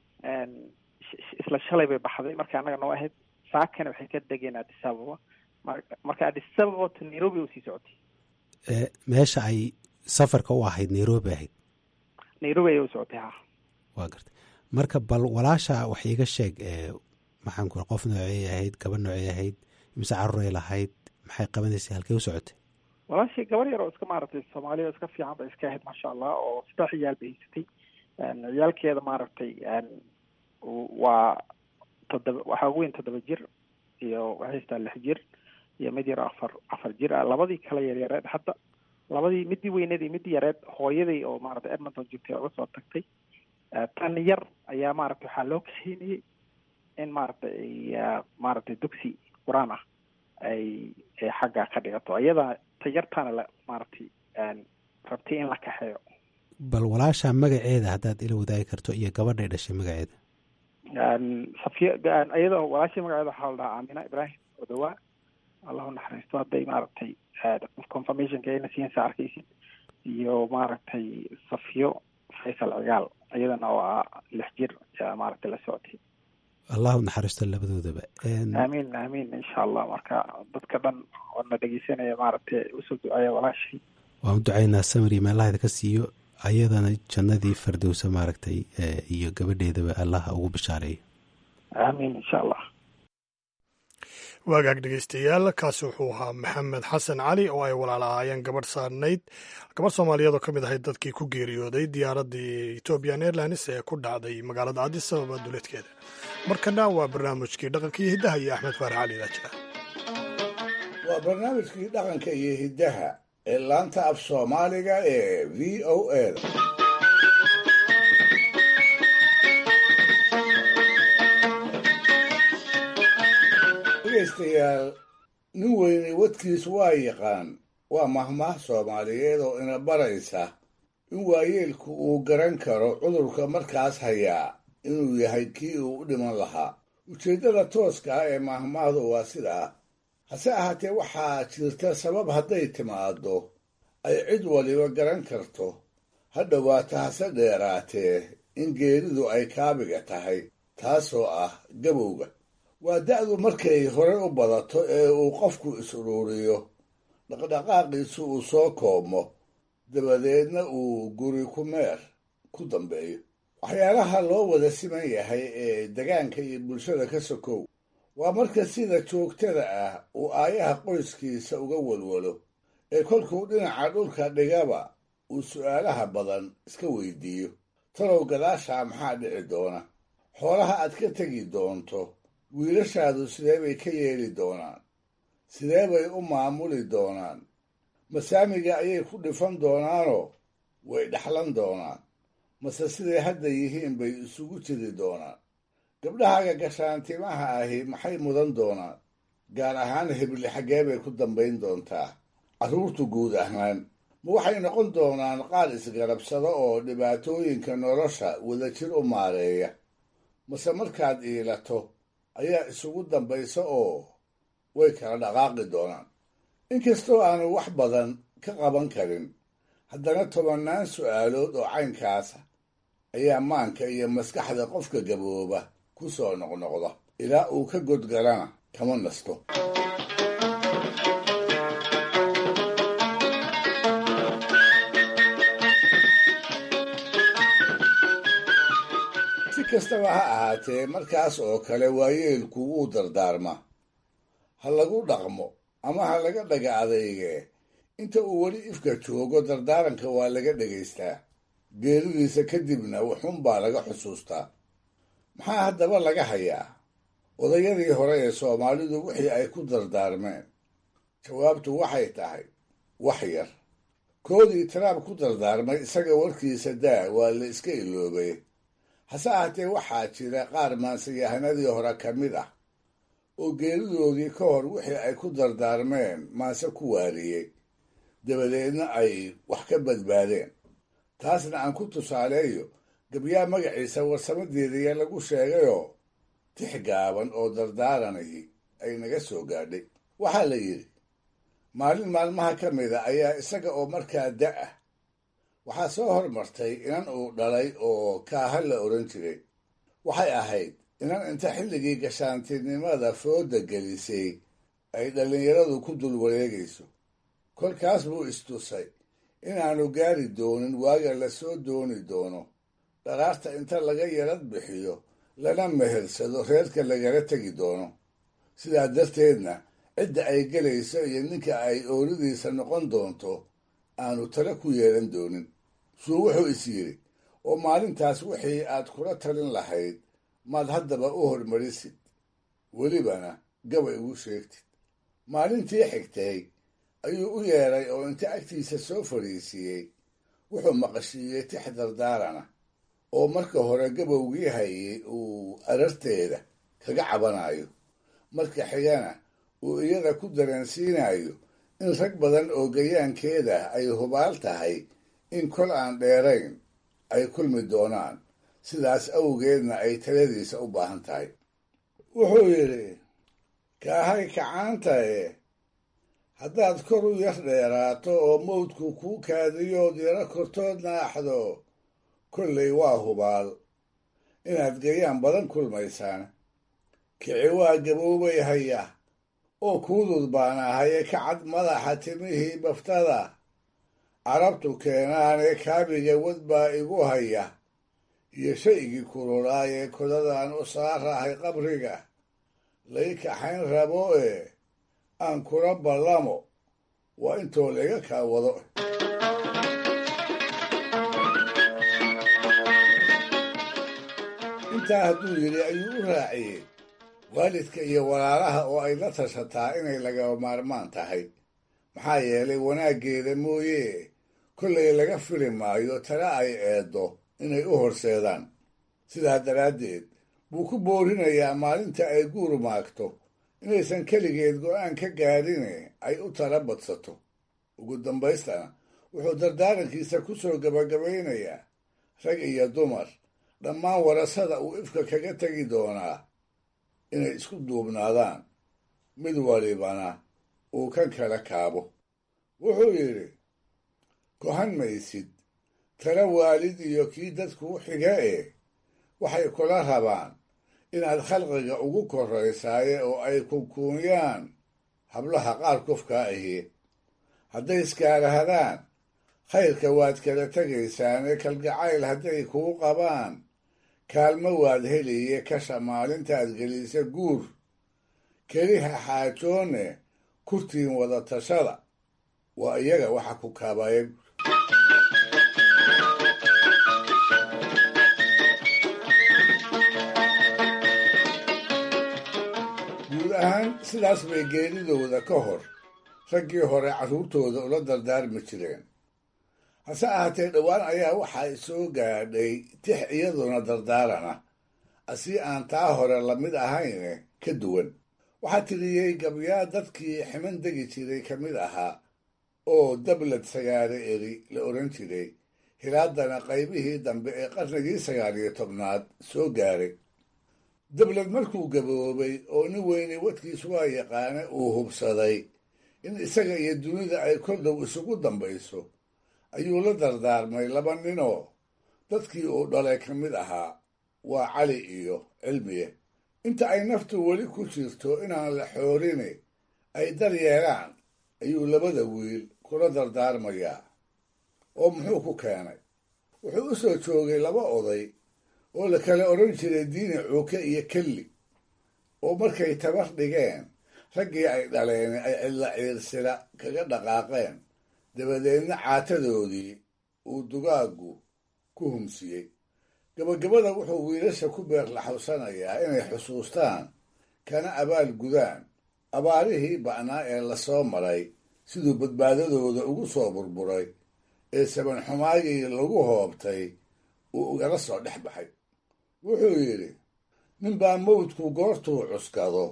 isla shalay bay baxday marka annaga noo ahayd saakana waxay ka degeen addis ababa marka addis ababa to nairobi u sii socotay meesha ay safarka u ahayd nairobi ahayd nairobi ayay u socotay ha waa gartay marka bal walaasha wax iiga sheeg maxaan ku qof noocey ahayd gaba noocey ahayd mise caruray lahayd maxay qabanaysay halkey u socotay walaashii gabar yar oo iska maaragtay soomaaliya oo iska fiican bay iska ahayd maasha allah oo saddex ciyaal bay haysatay ciyaalkeeda maaragtay waa toddoba waxaa ugu weyn toddoba jir iyo waxay haystaa lix jir iyo mid yar afar afar jir ah labadii kala yaryareed hadda labadii midii weyneed iyo midii yareed hooyaday oo maaragtay edmonton joogtay uga soo tagtay tan yar ayaa maaragtay waxaa loo kaxeynayay in maaragtay ay maaragtay dugsi qur-aan ah ay ay xagga ka dhigato iyada ta yartaana la maaragtay rabtay in la kaxeeyo bal walaasha magaceeda haddaad ila wadaagi karto iyo gabadhay dhashay magaceeda safiya iyadoo walaashii magaceeda waxaa la dhahaa aamina ibrahim odawaa allahu naxariisto hadday maaragtay confirmationka ayna siinsa arkaysid iyo maaragtay safiyo faysal cigaal iyadana oo ah lix jir yaa maaragtay la socotay allahu naxariisto labadoodaba aamiin aamiin insha allah marka dadka dhan oo na dhegeysanaya maaragtay usoo duceeya walaashii waan u ducaynaa samir iyo meelahayda ka siiyo ayadana jannadii fardowsa maaragtay iyo gabadheedaba allah ugu bishaareeyo aamiin insha allah waagaag dhegeystayaal kaasi wuxuu ahaa maxamed xasan cali oo ay walaalahaayeen gabadh saarnayd gabadh soomaaliyeed oo ka mid ahayd dadkii ku geeriyooday diyaaraddii ethoobian airlines ee ku dhacday magaalada addis ababa duleedkeeda markana waa barnaamijkii dhaqanka iyo hiddaha iyo axmed faarax cali ilaajira waa barnaamijkii dhaqanka iyo hiddaha ee laanta af soomaaliga ee v o a da dhegaystayaal nin weyne wadkiis waa yaqaan waa mahmaah soomaaliyeed oo ina baraysa in waayeelku uu garan karo cudurka markaas hayaa inuu yahay kii uu u dhiman lahaa ujeeddada tooska ah ee mahmaahdu waa sidaa hase ahaatee waxaa jirta sabab hadday timaaddo ay cid waliba garan karto ha dhowaato hase dheeraatee in geeridu ay kaabiga tahay taasoo ah gabowga waa da'du markay hore u badato ee uu qofku is-uruuriyo dhaqdhaqaaqiisu uu soo koobmo dabadeedna uu guri ku meer ku dambeeyo waxyaalaha loo wada siman yahay ee degaanka iyo bulshada ka sokow waa marka sida joogtada ah uu aayaha qoyskiisa uga walwalo ee kolkuu dhinaca dhulka dhigaba uu su'aalaha badan iska weydiiyo talow gadaashaa maxaa dhici doona xoolaha aad ka tegi doonto wiilashaadu sidee bay ka yeeli doonaan sidee bay u maamuli doonaan masaamiga ayay ku dhifan doonaanoo way dhaxlan doonaan mase siday hadda yihiin bay isugu jiri doonaan gabdhahaaga gashaantimaha ahi maxay mudan doonaan gaar ahaan hebli xaggee bay ku dambayn doontaa carruurtu guud ahaan ma waxay noqon doonaan qaar isgarabsado oo dhibaatooyinka nolosha wadajir u maareeya mase markaad iilato ayaa isugu dambaysa oo way kala dhaqaaqi doonaan inkastoo aanu wax badan ka qaban karin haddana tobannaan su'aalood oo caynkaasa ayaa maanka iyo maskaxda qofka gabooba ku soo noqnoqda ilaa uu ka godgalana kama nasto si kastaba ha ahaatee markaas oo kale waayeelku wuu dardaarma ha lagu dhaqmo ama ha laga dhaga adeygee inta uu weli ifka joogo dardaaranka waa laga dhegaystaa geeridiisa kadibna wuxuunbaa laga xusuustaa maxaa haddaba laga hayaa odayadii hore ee soomaalidu wixii ay ku dardaarmeen jawaabtu waxay tahay wax yar koodii taraab ku dardaarmay isaga warkiisa daa waa la iska iloobay hase ahaatee waxaa jira qaar maanseyahanadii hore ka mid ah oo geeridoodii ka hor wixii ay ku dardaarmeen maanse ku waariyey dabadeedna ay wax ka badbaadeen taasna aan ku tusaaleeyo gabyaa magaciisa warsamadeedaya lagu sheegayoo tix gaaban oo dardaaranahi ay naga soo gaadhay waxaa la yidhi maalin maalmaha ka mida ayaa isaga oo markaa da' ah waxaa soo hormartay inan uu dhalay oo kaaha la odhan jiray waxay ahayd inan inta xilligii gashaantinimada fooda gelisay ay dhallinyaradu ku dul wareegayso kolkaas buu istusay inaanu gaari doonin waaga la soo dooni doono dharaarta inta laga yarad bixiyo lana mehersado reerka lagala tegi doono sidaa darteedna cidda ay gelayso iyo ninka ay ooridiisa noqon doonto aanu tale ku yeelan doonin suu wuxuu is yidhi oo maalintaas wixii aad kula talin lahayd maad haddaba u hormarisid welibana gabay ugu sheegtid maalintii xigtay ayuu u yeedhay oo inta agtiisa soo fadhiisiiyey wuxuu maqashiiyey tix dardaarana oo marka hore gabowgii hayay uu ararteeda kaga cabanayo marka xigana uu iyada ku dareensiinayo in rag badan oo gayaankeeda ay hubaal tahay in kol aan dheerayn ay kulmi doonaan sidaas awgeedna ay taladiisa u baahan tahay wuxuu yidhi kaahay kacaantae haddaad kor u yar dheeraato oo mawdku kuu kaadiyood yaro kortood naaxdo kollay waa hubaal inaad gayaan badan kulmaysaan kici waa gaboobay haya oo kuudud baan ahaye ka cad madaxa timihii baftada carabtu keenaanee kaabiga wad baa igu haya iyo shaygii kululaayee kodadaan u saarahay qabriga lay kaxayn rabo ee aan kula ballamo waa intoo layga kaa wado intaa hadduu yidhi ayuu u raaciyey waalidka iyo walaalaha oo ay la tashataa inay lagaba maarmaan tahay maxaa yeelay wanaaggeeda mooye kollay laga fili maayo tale ay eeddo inay u horseedaan sidaa daraaddeed buu ku boorinayaa maalinta ay guur maagto inaysan keligeed go'aan ka gaadhine ay u tala badsato ugu dambaystana wuxuu dardaarankiisa ku soo gabagabaynayaa rag iyo dumar dhammaan warasada uu ifka kaga tegi doonaa inay isku duubnaadaan mid walibana uu kan kala kaabo wuxuu yidhi kohan maysid tala waalid iyo kii dadkuu xiga ee waxay kula rabaan inaad khalqiga ugu korraysaaye oo ay kunkuunyaan hablaha qaar kufkaa ahi hadday iskaarahadaan khayrka waad kala tegaysaane kalgacayl hadday kuu qabaan kaalmo waad heliye kasha maalintaad gelisa guur keliha xaajoone kurtiin wada tashada waa iyaga waxa ku kaabaya guud ahaan sidaas bay geeridooda ka hor raggii hore carruurtooda ula dardaarmi jireen hase ahaatee dhowaan ayaa waxaa soo gaadhay tix iyaduna dardaarana asii aan taa hore lamid ahayne ka duwan waxaa tiriyey gabyaa dadkii ximan degi jiray ka mid ahaa oo dablad sagaare eri la odhan jiray hilaadana qaybihii dambe ee qarnigii sagaal iyo tobnaad soo gaaray dablad markuu gaboobay oo nin weyne wadkiis waa yaqaane uu hubsaday in isaga iyo dunida ay kor dhow isugu dambayso ayuu la dardaarmay laba ninoo dadkii uu dhalay ka mid ahaa waa cali iyo cilmiye inta ay naftu weli ku jirto inaan la xoorine ay dar yeelaan ayuu labada wiil kula dardaarmayaa oo muxuu ku keenay wuxuu u soo joogay laba oday oo la kala odhan jiray diini cuuke iyo kelli oo markay tabar dhigeen raggii ay dhaleen ay cidla ciirsila kaga dhaqaaqeen dabadeedna caatadoodii uu dugaaggu ku humsiyey gabagabada wuxuu wiilasha ku beerlaxawsanayaa inay xusuustaan kana abaal gudaan abaarihii ba'naa ee lasoo maray siduu badbaadadooda ugu soo burburay ee sabanxumaagii lagu hoobtay uu ugala soo dhex baxay wuxuu yidhi ninbaa mawdku goortuu cuskado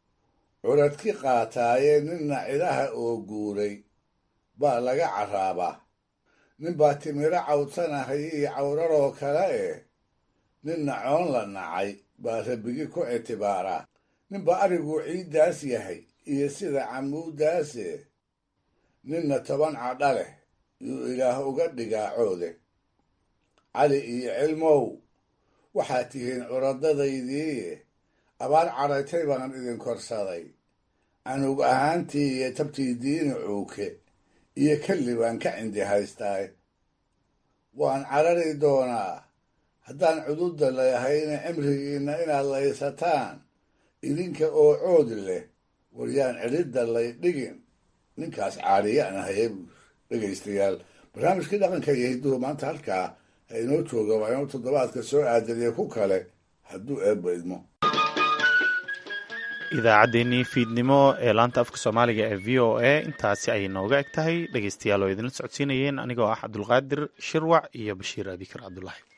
curadki qaataaye ninna cidaha oo guuray baa laga carraabaa ninbaa timiro cawdsanahay iyo cawraroo kale eh ninna coon la nacay baa rabigi ku ictibaaraa ninbaa ariguu ciiddaas yahay iyo sida camuuddaase ninna toban cadha leh yuu ilaah uga dhigaa coode cali iyo cilmow waxaad tihiin curadadaydiiye abaar cadhaytay baan idin korsaday anug ahaantii iyo tabtii diini cuuke iyo kelli baan ka cindi haystaay waan carari doonaa haddaan cududda leehayna cimrigiinna inaad laysataan idinka oo cood leh waryaan cidhidda lay dhigin ninkaas caariyaan ahaye dhegaystayaal barnaamijkii dhaqanka iyo hidduhu maanta halkaa ha inoo jooga waa inuu toddobaadka soo aadaniyo ku kale hadduu eebba idmo idaacaddeenii fiidnimo ee laanta afka soomaaliga ee v o a intaasi ayay nooga eg tahay dhegaystayaal oo idinla socodsiinayeen anigoo ah cabdulqaadir shirwac iyo bashiir abikar cabdulaahi